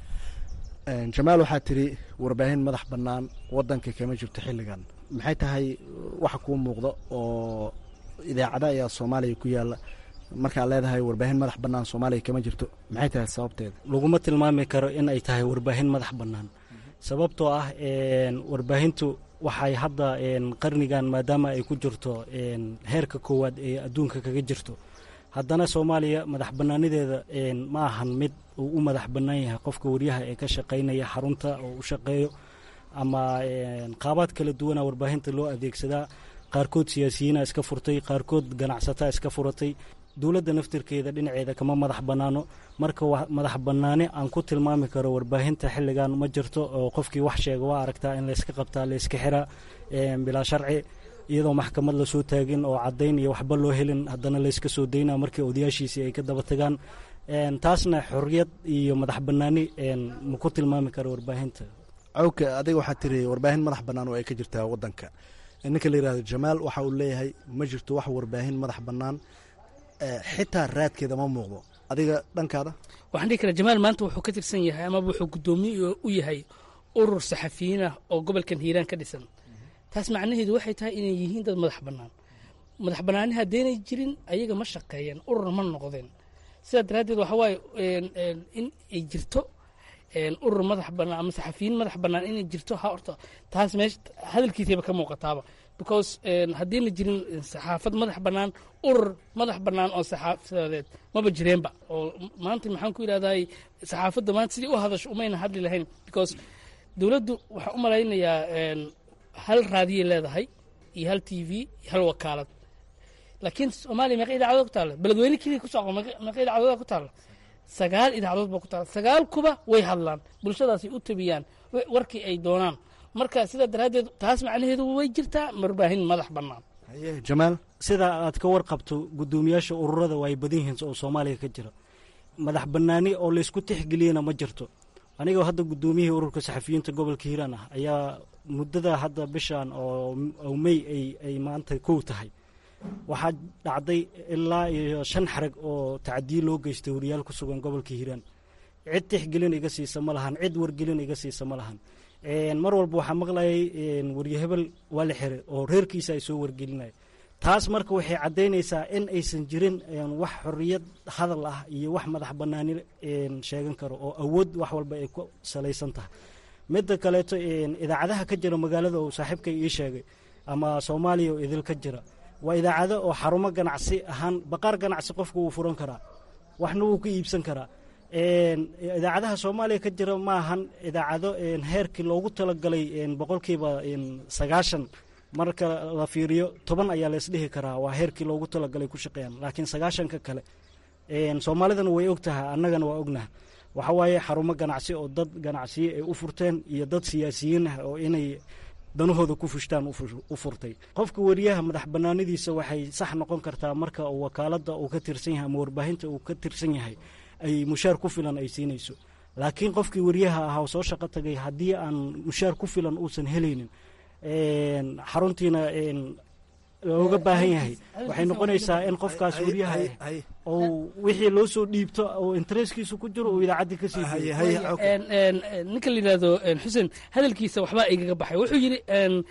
jamaal waxaa tiri warbaahin madax bannaan wadanka kama jirto xilligan maxay tahay waxa kuu muuqda oo idaacada ayaa soomaaliya ku yaala markaad leedahay warbaahin madax bannaan soomaaliya kama jirto maxay tahay sababteeda laguma tilmaami karo in ay tahay warbaahin madax bannaan sababtoo ah warbaahintu waxay hadda qarnigan maadaama ay ku jirto heerka koowaad ee adduunka kaga jirto haddana soomaaliya madax bannaanideeda ma ahan mid uu u madax bannaan yahay qofka waryaha ee ka shaqaynaya xarunta oo u shaqeeyo ama qaabaad kala duwana warbaahinta loo adeegsadaa qaarkood siyaasiyiina iska furtay qaarkood ganacsataa iska furatay dowladda naftirkeeda dhinaceeda kama madax bannaano marka madax bannaani aan ku tilmaami karo warbaahinta xilligan ma jirto oo qofkii wax sheega waa aragtaa in layska qabtaa layska xiraa bilaa sharci iyadoo maxkamad lasoo taagin oo caddayn iyo waxba loo helin haddana layska soo daynaa markii odayaashiisii ay ka daba tagaan taasna xorriyad iyo madax bannaani ma ku tilmaami karo warbaahinta cawka adiga waxaa tiri warbaahin madax bannaan oo ay ka jirtaa wadanka ninka la yihahdo jamaal waxa uu leeyahay ma jirto wax warbaahin madax bannaan xitaa raadkeeda ma muuqdo adiga dhankaada waxaan dhihi karaa jamaal maanta wuxuu ka tirsan yahay amaba wuxuu guddoomiye u yahay urur saxafiyiin ah oo gobolkan hiiraan ka dhisan taas macnaheedu waxay tahay inay yihiin dad madax bannaan madax bannaani haddaynay jirin ayaga ma shaqeeyeen urur ma noqdeen sidaa daraaddeed waxa waaye in ay jirto urur madax bannaan ama saxafiyiin madax bannaan inay jirto ha horta taas meesha hadalkiisayba ka muuqataaba because haddiina jirin saxaafad madax bannaan urur madax bannaan oo saxaafadeed maba jireenba oo maanta maxaan ku yidhahday saxaafadda maanta sidii u hadasho umayna hadli lahayn because dowladdu waxaa u malaynayaa hal raadiyay leedahay iyo hal t v iyo hal wakaalad laakiin soomaaliya meeqa idaacadood ku taalla beledweyne keliya ku socdo meeqa idaacadood ku taalla sagaal idaacadood baa ku taalla sagaal kuba way hadlaan bulshadaasay u tabiyaan warkii ay doonaan marka sidaa daraaddeed taas macnaheedu way jirtaa warbaahin madax bannaan jamaal sidaa aad ka warqabto guddoomiyaasha ururada waa ay badan yihiin oo soomaaliya ka jira madax bannaani oo laysku tixgeliyana ma jirto anigoo hadda guddoomiyihii ururka saxafiyiinta gobolka hiiraan ah ayaa muddada hadda bishan oo mey ay maanta kow tahay waxaa dhacday ilaa iyo shan xarag oo tacdiye loo geystay wariyaal ku sugan gobolka hiiraan cid tixgelin iga siisa ma lahan cid wargelin iga siisa ma lahan mar walba waxaa maqlayay warye hebel waa la xiray oo reerkiisa ay soo wargelinaya taas marka waxay caddaynaysaa in aysan jirin wax xorriyad hadal ah iyo wax madax bannaani sheegan karo oo awood wax walba ay ku salaysan tahay midda kaleeto idaacadaha ka jira magaalada uu saaxiibkay ii sheegay ama soomaaliya oo idil ka jira waa idaacado oo xarumo ganacsi ahaan baqaar ganacsi qofku wuu furan karaa waxna wuu ka iibsan karaa idaacadaha soomaaliya ka jira ma ahan idaacado heerkii loogu talagalay boqolkiiba sagaashan marka la fiiriyo toban ayaa laysdhihi karaa waa heerkii loogu talagalay ku shaqeeyaan laakiin sagaashanka kale soomaalidana way og tahay annagana waa ognaha waxa waaye xarumo ganacsi oo dad ganacsiye ay u furteen iyo dad siyaasiyiin ah oo inay danahooda ku fushtaan u furtay qofka wariyaha madax banaanadiisa waxay sax noqon kartaa marka uu wakaalada uu ka tirsan yahay ama warbaahinta uu ka tirsan yahay ay mushaar ku filan ay siinayso laakiin qofkii wariyaha ahaa soo shaqo tagay haddii aan mushaar ku filan uusan helaynin xaruntiina looga baahan yahay waxay noqonaysaa in qofkaas wariyaha ou wixii loo soo dhiibto oo intereskiisu ku jiro uu idaacaddii ka sii ninka la yidhahdo xuseen hadalkiisa waxbaa igaga baxay wuxuu yidhi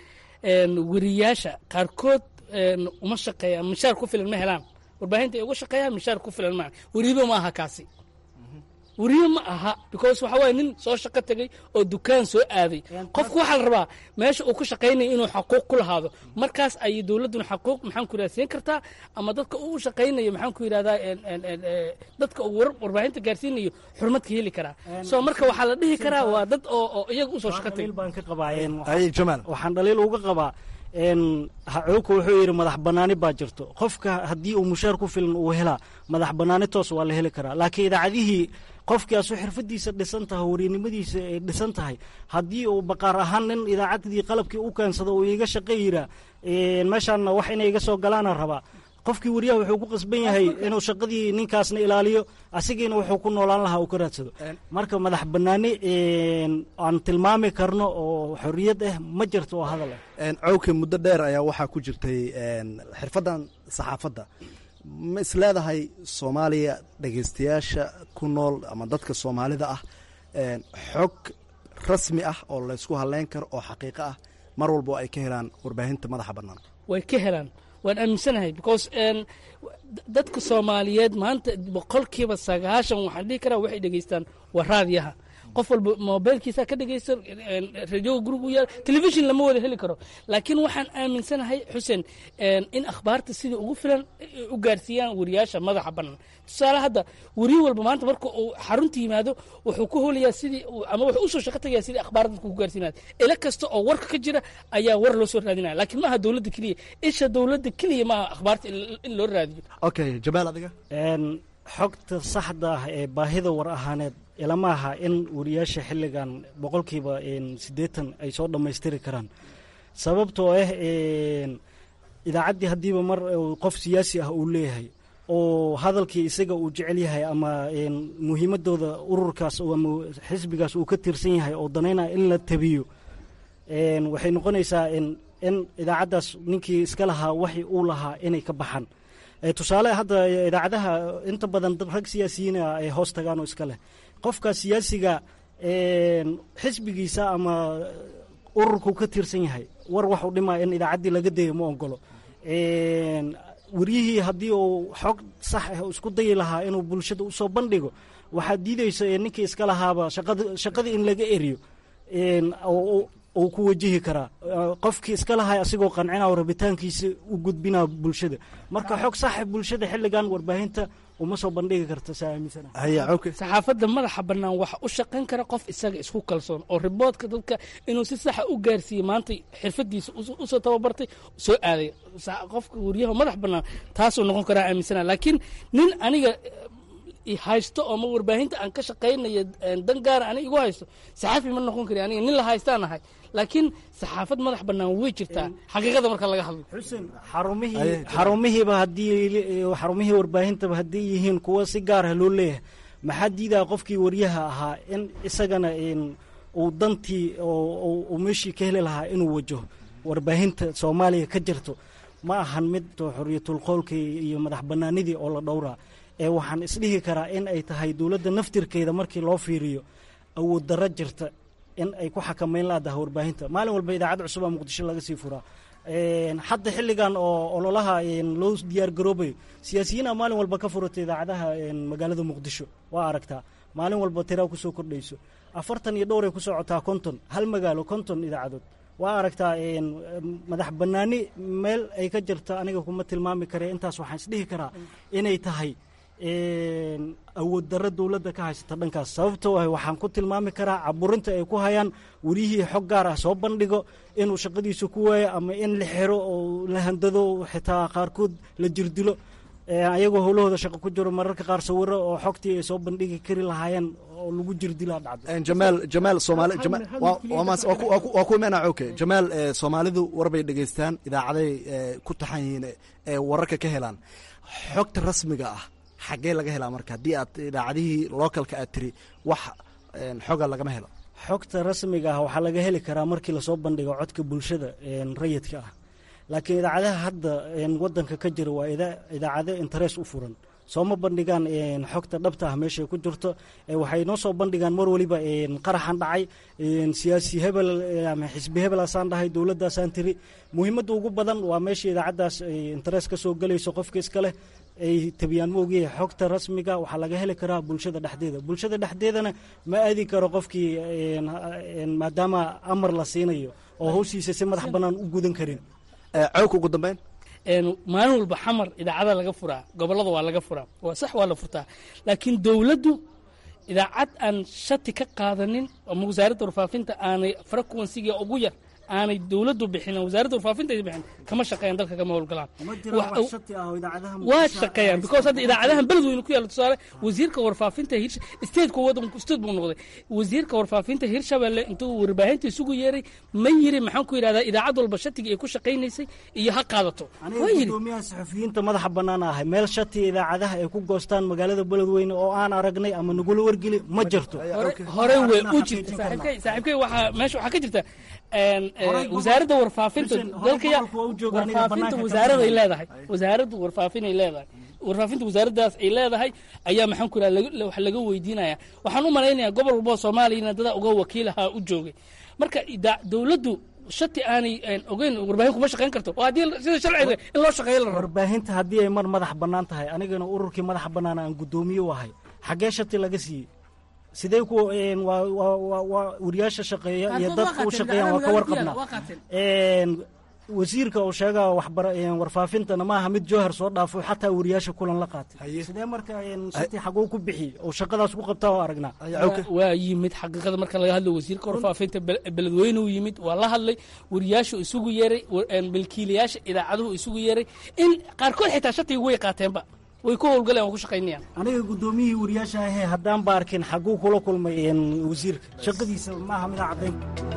wariyaasha qaarkood uma shaqeeyaan mishaar ku filan ma helaan warbaahinta ay uga shaqeeyaan mishaar ku filan maa weriibo ma aha kaasi weriye ma aha because waxa waye nin soo shaqo tegey oo dukaan soo aaday qofku waxaa la rabaa meesha uu ku shaqaynaya inuu xaquuq ku lahaado markaas ayay dowladduna xaquuq maxaan ku yidhahda siin kartaa ama dadka uu shaqaynayo maxaan ku yidhahdaa dadka uu warbaahinta gaarsiinayo xurmad ka heli karaa so marka waxaa la dhihi karaa waa dad oo oo iyaga usoo shaqo tegey baan ka qabaa waxaan dhaliil uga qabaa hacuuka wuxuu yidhi madax banaani baa jirto qofka haddii uu mushaar ku filan uu helaa madax banaani toos waa la heli karaa laakiin idaacadihii qofkaasu xirfadiisa dhisan tahay wariyanimadiisa ay dhisan tahay haddii uu baqaar ahaan nin idaacaddii qalabkii u keensado uu iga shaqo yiraa meeshaanna wax inay iga soo galaana rabaa qofkii wariyaha wuxuu ku qasban yahay inuu shaqadii ninkaasna ilaaliyo asigiina wuxuu ku noolaan lahaa uu ka raadsado marka madax banaani aan tilmaami karno oo xorriyad ah ma jirto oo hadal ah cawke muddo dheer ayaa waxaa ku jirtay xirfaddan saxaafadda ma is leedahay soomaaliya dhegeystayaasha ku nool ama dadka soomaalida ah xog rasmi ah oo laysku halleyn karo oo xaqiiqo ah mar walbo ay ka helaan warbaahinta madaxa bannaan way ka helaan waan aaminsanahay because dadka soomaaliyeed maanta boqolkiiba sagaashan waxaan dhihi karaa waxay dhegeystaan waa raadiyaha qof walba mobilkiisa ka dhegeysta radioga gurigu yaal telefishin lama wada heli karo laakiin waxaan aaminsanahay xuseen in akhbaarta sida ugu filan u gaarsiiyaan wariyaasha madaxa bannaan tusaale hadda weriye walba maanta marka uu xarunta yimaado wuxuu ku holayaa sidii ama wuxuu usoo shaqo tagayaa sidii akhbaar dadku ku gaarsiinaya ila kasta oo warka ka jira ayaa war loo soo raadinaya laakiin maaha dowladda keliya isha dowladda keliya maaha akhbaarta in loo raadiyo okay jamaal adiga xogta saxda ah ee baahida war ahaaneed ilama aha in wariyaasha xilligan boqolkiiba siddeetan ay soo dhammaystiri karaan sababtoo ah idaacaddii haddiiba mar qof siyaasi ah uu leeyahay oo hadalkii isaga uu jecel yahay ama muhiimadooda ururkaas ama xisbigaas uu ka tirsan yahay oo danaynaya in la tabiyo waxay noqonaysaa in idaacaddaas ninkii iska lahaa waxi uu lahaa inay ka baxaan tusaale hadda idaacadaha inta badan rag siyaasiyiina ay hoos tagaan oo iska leh qofka siyaasiga xisbigiisa ama ururku ka tirsan yahay war waxuu dhimaya in idaacaddii laga dayo ma ogolo wariyihii haddii uu xog sax ah isku dayi lahaa inuu bulshada usoo bandhigo waxaa diideysa ninkii iska lahaaba shaqadii in laga eriyo uu ku wajihi karaa qofkii iska lahay asigoo qancina rabitaankiisa u gudbina bulshada marka xog saxa bulshada xilligan warbaahinta uma soo bandhigi karta saa aaminsana saxaafadda madaxa bannaan waxa u shaqayn kara qof isaga isku kalsoon oo riboodka dadka inuu si saxa u gaarsiiye maanta xirfadiisa usoo tababartay soo aaday qofka wariyaha madax bannaan taasuu noqon karaa aaminsana laakiin nin aniga haysto oo ma warbaahinta aan ka shaqaynayo dan gaara aniga igu haysto saxaafi ma noqon kari aniga nin la haystaan ahay laakiin saxaafad madax bannaan way jirtaa xaqiiqada marka laga hadlo xuseen xarumihii xarumihiiba haddii xarumihii warbaahintaba haddii yihiin kuwa si gaar ah loo leeyahay maxaa diidaa qofkii waryaha ahaa in isagana uu dantii uu meeshii ka heli lahaa inuu wajaho warbaahinta soomaaliya ka jirto ma ahan mid xorriyatul qoolkii iyo madax bannaanidii oo la dhowraa ee waxaan isdhihi karaa in ay tahay dowladda naftirkeeda markii loo fiiriyo awood darro jirta in ay ku xakamayn laadaha warbaahinta maalin walba idaacad cusubaa muqdisho laga sii furaa hadda xilligan oo ololaha loo diyaar garoobayo siyaasiyiina maalin walba ka furata idaacadaha magaalada muqdisho waa aragtaa maalin walba tiraa kusoo kordhayso afartan iyo dhowray ku socotaa konton hal magaalo konton idaacadood waa aragtaa madax bannaani meel ay ka jirto aniga kuma tilmaami kare intaas waxaan isdhihi karaa inay tahay awood darro dowladda ka haysata dhankaas sababtoo ah waxaan ku tilmaami karaa caburinta ay ku hayaan welihii xog gaar ah soo bandhigo inuu shaqadiisa ku waayo ama in la xiro oo la handado xitaa qaarkood la jirdilo ayagoo howlahooda shaqo ku jiro mararka qaar sawiro oo xogtii ay soo bandhigi kari lahaayeen oo lagu jirdilaa dhacdo jamaal jamaal soomaali waa ku imaanaa oke jamaal soomaalidu warbay dhegeystaan idaacaday ku taxan yihiin ee wararka ka helaan xogta rasmiga ah xaggee laga helaa marka haddii aad idaacadihii localka aad tiri wax xoga lagama helo xogta rasmiga ah waxaa laga heli karaa markii lasoo bandhigo codka bulshada rayidka ah laakiin idaacadaha hadda wadanka ka jira waa idaacado interes u furan sooma bandhigaan xogta dhabta ah meeshay ku jirto waxay noo soo bandhigaan mar waliba qaraxan dhacay siyaasi hebel ama xisbi hebelaasaan dhahay dowladdaasaan tiri muhiimadda ugu badan waa meesha idaacaddaas interes ka soo gelayso qofka iska leh ay tabiyaan ma ogyahay xogta rasmiga waxaa laga heli karaa bulshada dhexdeeda bulshada dhexdeedana ma aadi karo qofkii maadaama amar la siinayo oo hawshiisa si madax bannaan u gudan karin cawka ugu dambeyn maalin walba xamar idaacada laga furaa gobollada waa laga furaa waa sax waa la furtaa laakiin dowladdu idaacad aan shati ka qaadanin ama wasaaradda warfaafinta aanay frequensiga ugu yar aanay dowladdu bixin wasaaradda warfaafinta ay bixin kama shaqeeyaan dalka kama howlgalaan waa shaqeeyaan because hadda idaacadahan beledweyne ku yaalla tusaale wasiirka warfaafinta hirsha stateku wadanku state buu noqday wasiirka warfaafinta hirshabelle intuu warbaahinta isugu yeeray ma yiri maxaan ku yidhahdaa idaacad walba shatigii ay ku shaqaynaysay iyo ha qaadato waa yiri gudoomiyaha saxafiyiinta madaxa bannaan ahay meel shati idaacadaha ay ku goostaan magaalada beledweyne oo aan aragnay ama nagula wargeli ma jirto hore way u jirta saaxiibkay saaxiibkay waxaa meesha waxaa ka jirta wasaaradda warfaafinta dalkaya warfaafinta wasaaraday leedahay wasaaradda warfaafinay leedahay warfaafinta wasaaraddaas ay leedahay ayaa maxaan ku yidhaha wax laga weydiinaya waxaan u malaynayaa gobol walboo soomaaliyana dada uga wakiilahaa u joogay marka dowladdu shati aanay ogeyn warbaahin kuma shaqayn karto oo haddii sida sharciga in loo shaqeeyo la rabo warbaahinta haddii ay mar madax bannaan tahay anigana ururkii madax bannaan aan guddoomiye u ahay xaggee shati laga siiyey sidee ku waa wariyaasha shaqeeya iyo dadka u shaqeeyaan waa ka warqabnaa wasiirka uu sheega warfaafintana maaha mid jowhar soo dhaafo xataa wariyaasha kulan la qaatay sidee marka shati xaguu ku bixi oo shaqadaas ku qabtaa oo aragnaa waa yimid xaqiiqada marka laga hadlo wasiirka warfaafinta beledweyne uu yimid waa la hadlay wariyaashu isugu yeeray milkiilayaasha idaacaduhu isugu yeeray in qaarkood xitaa shatiga way qaateenba way ku howlgaleen waa ku shaqaynayaan aniga guddoomiyihii wariyaasha ahee haddaan ba arkin xaguu kula kulmay wasiirka shaqadiisa maaha mida caddayn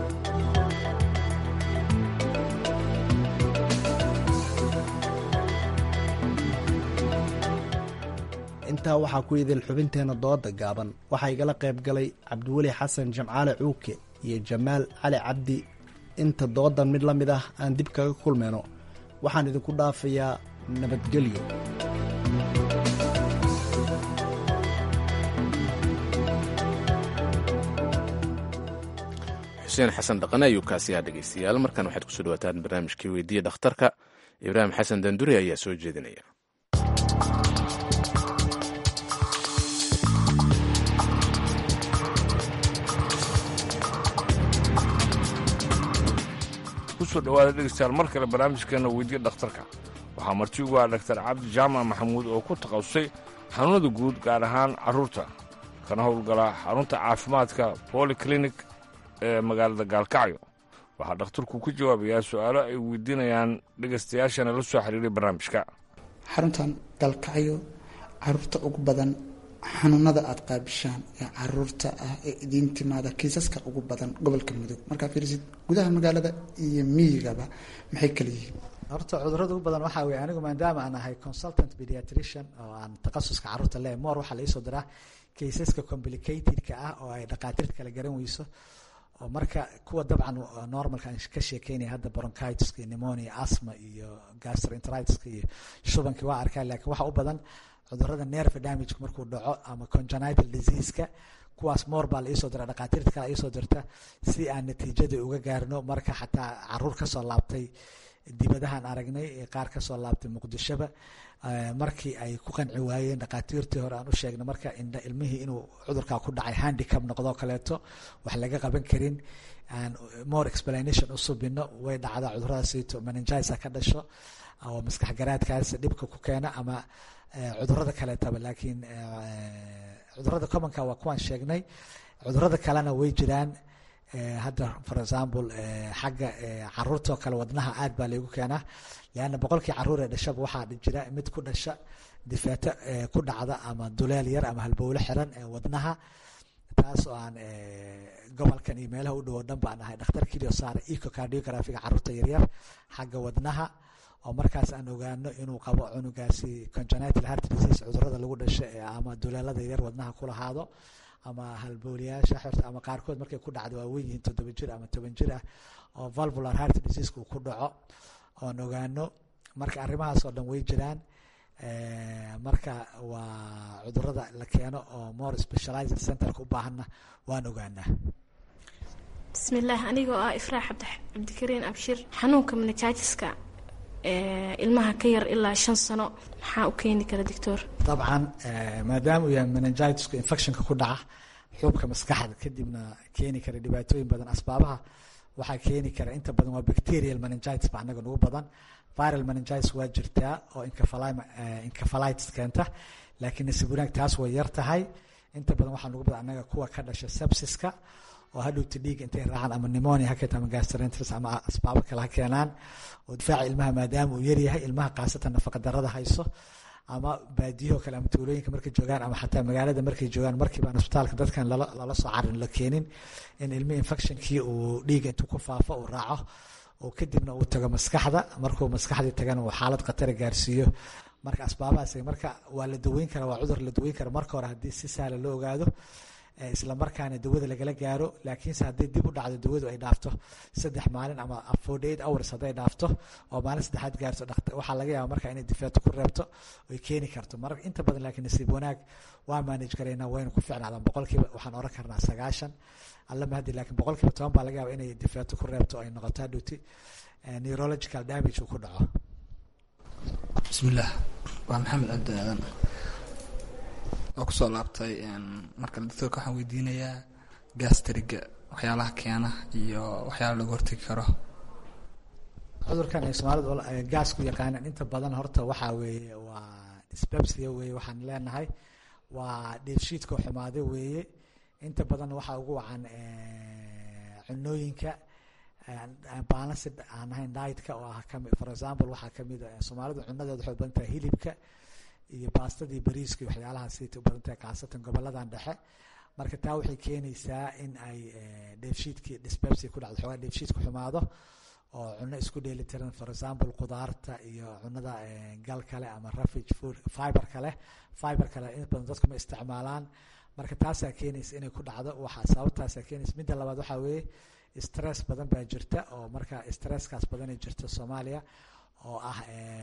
intaa waxaa ku idil xubinteenna dooda gaaban waxaa igala qayb galay cabdiweli xasan jamcaale cuuke iyo jamaal cali cabdi inta doodan mid la mid ah aan dib kaga kulmayno waxaan idinku dhaafayaa nabadgelyo xuseen xasan dhaqane ayuu kaasiyaa dhegeystayaal markan waxaad kusoo dhawaataan barnaamijkii weydiiya dhakhtarka ibraahim xasan danduri ayaa soo jeedinaya kusoo dhawaada dhegeystayaal mar kale barnaamijkeena weydiiya dhakhtarka waxaa marti ugu ah dhaktar cabdi jaamac maxamuud oo ku takhasusay xanuunada guud gaar ahaan carruurta kana howlgala xarunta caafimaadka polyclinic ee magaalada gaalkacyo waxaa dhakhtarku ku jawaabayaa su-aalo ay weydiinayaan dhegaystayaashana la soo xiriiray barnaamijka xaruntan gaalkacyo caruurta ugu badan xanuunada aada qaabishaan ee caruurta ah ee idiin timaada kiisaska ugu badan gobolka mudug markaa fiirisid gudaha magaalada iyo miyigaba maxay kala yihiin horta cudurada ugu badan waxaa weye anigu maadaama aan ahay consultant pediatrician oo aan takhasuska carruurta le moor waxaa la iisoo diraa kaysaska complicatedka ah oo ay dhakhaatiirta kala garan weyso oo marka kuwa dabcan normalka aan ka sheekeynaya hadda bronchitiska iyo pneumonia asma iyo gastroenteritiska iyo shubankii waa arkaa laakiin waxa u badan cudurada nerve damage markuu dhaco ama congenital diseaseka kuwaas moor baa la iisoo dira dhakhaatiirta kale iisoo dirta si aan natiijada uga gaarno marka xataa caruur kasoo laabtay dibadahan aragnay qaar kasoo laabtay muqdishoba markii ay ku qanci waayeen dhakhaatiirtii hore aan u sheegnay marka indha ilmihii inuu cudurkaa ku dhacay handicap noqdoo kaleeto wax laga qaban karin aan more explanation u subino way dhacdaa cuduradaasito meningisa ka dhasho oo maskax garaadkaas dhibka ku keena ama cudurada kaleetaba laakiin cudurada commonka waa kuwaan sheegnay cudurada kalena way jiraan hadda for example xagga caruurtoo kale wadnaha aad baa laygu keenaa leanna boqolkii caruur ee dhashaba waxaa jira mid ku dhasha difaato ku dhacda ama duleel yar ama halbowlo xiran ee wadnaha taas oo aan gobolkan iyo meelaha u dhow o dhan baan ahay dhakhtar kilio saara ecocardiographiga caruurta yaryar xagga wadnaha oo markaas aan ogaano inuu qabo cunugaasi congenital heart disease cudurada lagu dhasho ee ama duleelada yaryar wadnaha ku lahaado ama halbowlayaasha xirta ama qaarkood markay ku dhacdo waa weyn yihiin toddoba jir ama toban jir ah oo valvular heart diseaseka uu ku dhaco oon ogaano marka arrimahaas oo dhan way jiraan marka waa cudurada la keeno oo more specialized centerka u baahanna waan ogaanaa bismillaah anigoo ah ifraax cabdikariin abshir xanuunka meningitis-ka ilmaha ka yar ilaa shan sano maxaa u keeni kara doctor dabcan maadaama uu yahay meningitisku infectionka ku dhaca xuubka maskaxda kadibna keeni kara dhibaatooyin badan asbaabaha waxaa keeni kara inta badan waa bacterial meningitis ba anaga nagu badan viral meningitis waa jirtaa oo encephalitis keenta laakiin nasiib wanaag taas way yar tahay inta badan waxaa nagu badan anaga kuwa ka dhasha sepsiska oo hadhowta dhiiga intay raacaan ama pneumonia ha keento ama gastroenteritis ama asbaabo kale ha keenaan oo difaaca ilmaha maadaama uu yaryahay ilmaha khaasatan nafaqa darada hayso ama baadiyaho kale ama tuulooyinka markay joogaan ama xataa magaalada markay joogaan markiibaan isbitaalka dadkan lala soo carin la keenin in ilmi infectionkii uu dhiiga intuu ku faafo uu raaco oo kadibna uu tago maskaxda markuu maskaxdii tagana uu xaalad khatara gaarsiiyo marka asbaabahaas marka waa la daweyn kara waa cudur la daweyn kara marka hore haddii si sahla loo ogaado isla markaana dawada lagala gaaro laakiinse haddii dib u dhacdo dawadu ay dhaafto saddex maalin ama forty eight hours hadday dhaafto oo maalin saddexaad gaarto waxaa laga yaaba marka inay difaato ku reebto oy keeni karto mar inta badan laakiin nasiib wanaag waa manage karaynaa waynu ku ficnaadaan boqolkiiba waxaan oran karnaa sagaashan alla mahadi laakiin boqolkiiba toban baa laga yaaba inay difaato ku reebto ay noqoto hadhowti neurological damage uu ku dhaco bismillaah waa maxamed cabdi aadan waa kusoo laabtay marka doctorka waxaan weydiinayaa gastriga waxyaalaha keena iyo waxyaala laga hortegi karo cudurkan ay soomaalidu gaas ku yaqaanaan inta badan horta waxaa weeye waa dyspepsia weeye waxaan leenahay waa dheefshiidka xumaade weeye inta badan waxaa ugu wacan cunooyinka balanced aan ahayn dietka oo ah kami for example waxaa kamid a soomaalidu cunadeeda waxay u badan tahay hilibka iyo baastadii bariiska iyo waxyaalahaasita u badan tahay khaasatan goboladan dhexe marka taa waxay keenaysaa in ay dheefshiidkii dyspepsia ku dhacdo xoogaa dheefshiidka xumaado oo cuno isku dheeli tiran for example qudaarta iyo cunada gal kale ama rafage food fiber kale fiber kale in badan dadku ma isticmaalaan marka taasaa keenaysa inay ku dhacdo waxa sababtaasaa keenaysa midda labaad waxaa weeye stress badan baa jirta oo marka stresskaas badanay jirta soomaaliya oo ah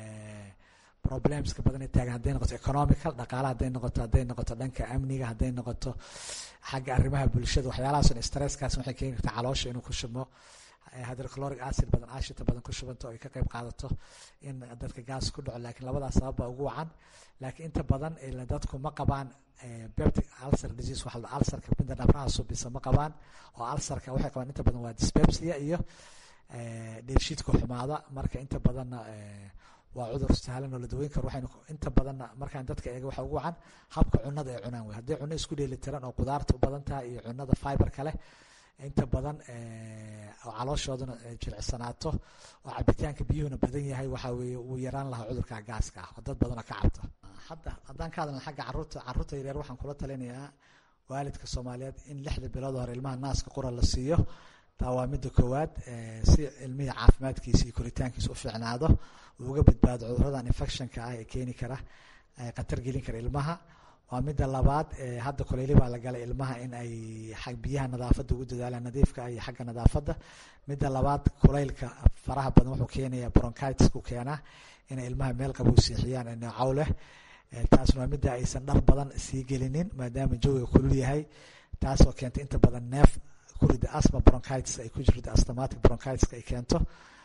problemska badan ay taagan hadday noqoto economical dhaqaala hadday noqoto hadday noqoto dhanka amniga hadday noqoto xagga arrimaha bulshada waxyaalahaasoo stresskaas waxay keeni kartaa caloosha inuu ku shubmo hydrochloric acid badan ashita badan ku shubanto oo ay ka qayb qaadato in dadka gaas ku dhaco laakiin labadaas sabab baa ugu wacan laakiin inta badan dadku ma qabaan peptic ulcer disease waxa la ulcerka midda dhabraha subisa ma qabaan oo ulcerka waxay qabaan inta badan waa dyspepsia iyo dheefshiidka xumaada marka inta badanna waa cudur sahlan oo la daweyn karo waxaynu inta badanna markaan dadka eega waxa ugu wacan habka cunada ay cunaan wey hadday cuno isku dheeli tiran oo qudaarta u badan tahay iyo cunada fiber kale inta badan oo calooshooduna jilicsanaato oo cabitaanka biyuhuna badan yahay waxaa weeye wuu yaraan lahaa cudurka gaaska ah oo dad badanoo ka cabta hadda haddaan ka hadlna xagga caruurta caruurta yaryar waxaan kula talinayaa waalidka soomaaliyeed in lixda bilood hore ilmaha naaska qura la siiyo taa waa midda koowaad si ilmihii caafimaadkiisa iyo koritaankiisa u fiicnaado uu uga badbaado cuduradan infectionka ah ee keeni kara khatar gelin kara ilmaha waa midda labaad hadda kuleyli baa la galay ilmaha in ay biyaha nadaafadda ugu dadaalaan nadiifka ah iyo xagga nadaafadda midda labaad kulaylka faraha badan wuxuu keenayaa bronchitisku keenaa inay ilmaha meel qabow siixiyaan neecow leh taasna waa midda aysan dhar badan sii gelinin maadaama jawiga kulul yahay taasoo keenta inta badan neef kurida asma bronchitis ay ku jirto asthmatic bronchitiska ay keento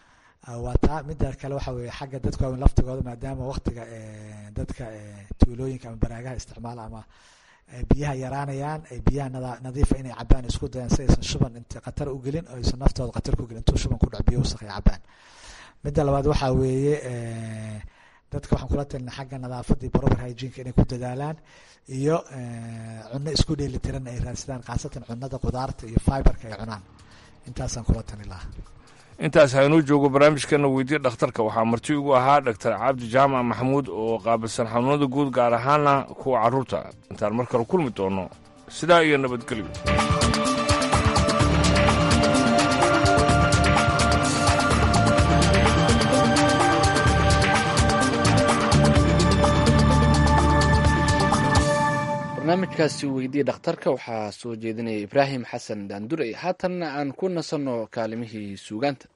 waa taa midda kale waxa weeye xagga dadka waaweyn laftigooda maadaama waktiga dadka tuulooyinka ama baraagaha isticmaala ama biyaha yaraanayaan ay biyaha nadiifa inay cabaan isku dayaan si aysan shuban int khatar u gelin oo aysan naftooda khatar ku gelin intuu shuban ku dhac biyo wasaq ay cabaan midda labaad waxaa weeye dadka waxaan kula talina xagga nadaafadii proper hygienka inay ku dadaalaan iyo cunno isku dheeli tiran ay raadsadaan khaasatan cunnada qudaarta iyo fiberka ay cunaan intaasaan kula tali lahaa intaas haynuu joogo barnaamijkana weydiye dhakhtarka waxaa marti ugu ahaa dhaktar cabdi jaamac maxamuud oo qaabilsan xanuunada guud gaar ahaana kuwa carruurta intaan mar kale kulmi doono sidaa iyo nabadgelyo barnaamijkaasi weydiye dhakhtarka waxaa soo jeedinaya ibraahim xasan daandurey haatanna aan ku nasanno kaalimihii suugaanta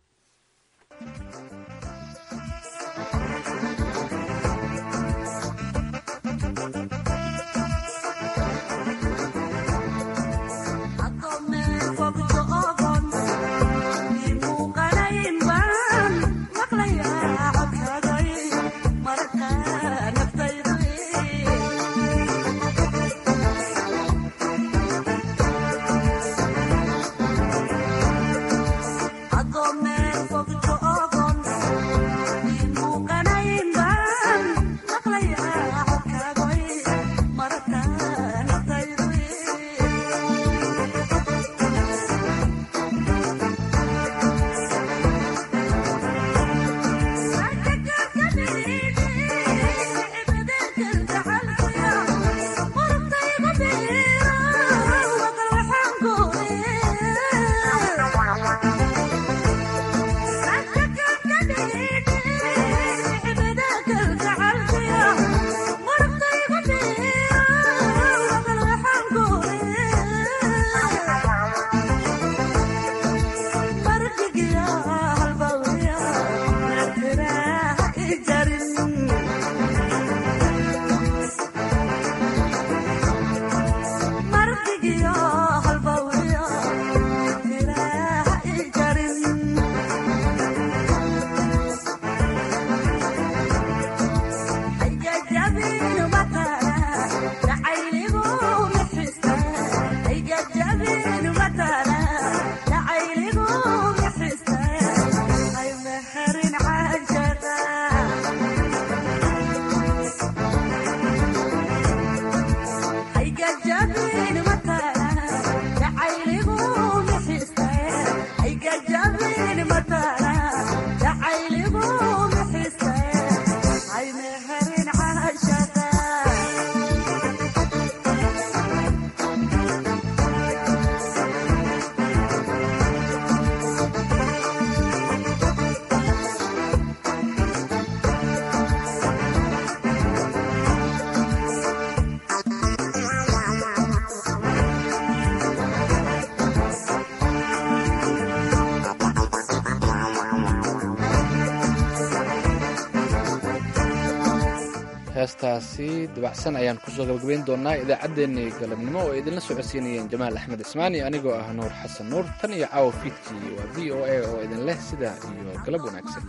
heestaasi dabacsan ayaan kusoo gabagabayn doonaa idaacaddeenii galabnimo oo idinla socodsiinayeen jamaal axmed ismaani anigoo ah nuur xasan nuur tan iyo caawa fiidkii waa v o a oo idin leh sidaa iyo galab wanaagsan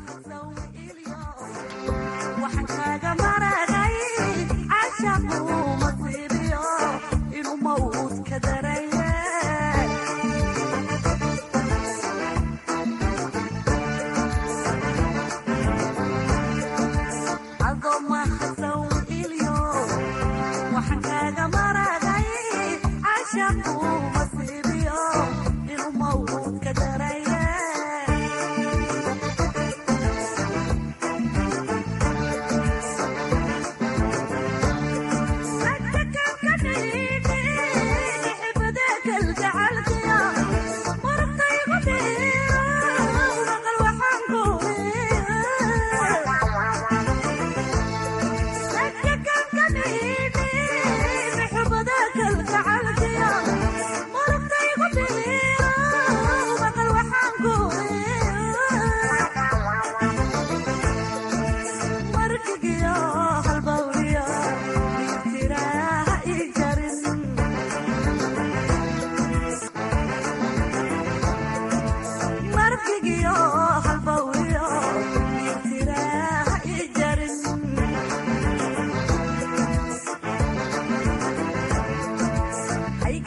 Yeah.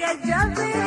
Gajabi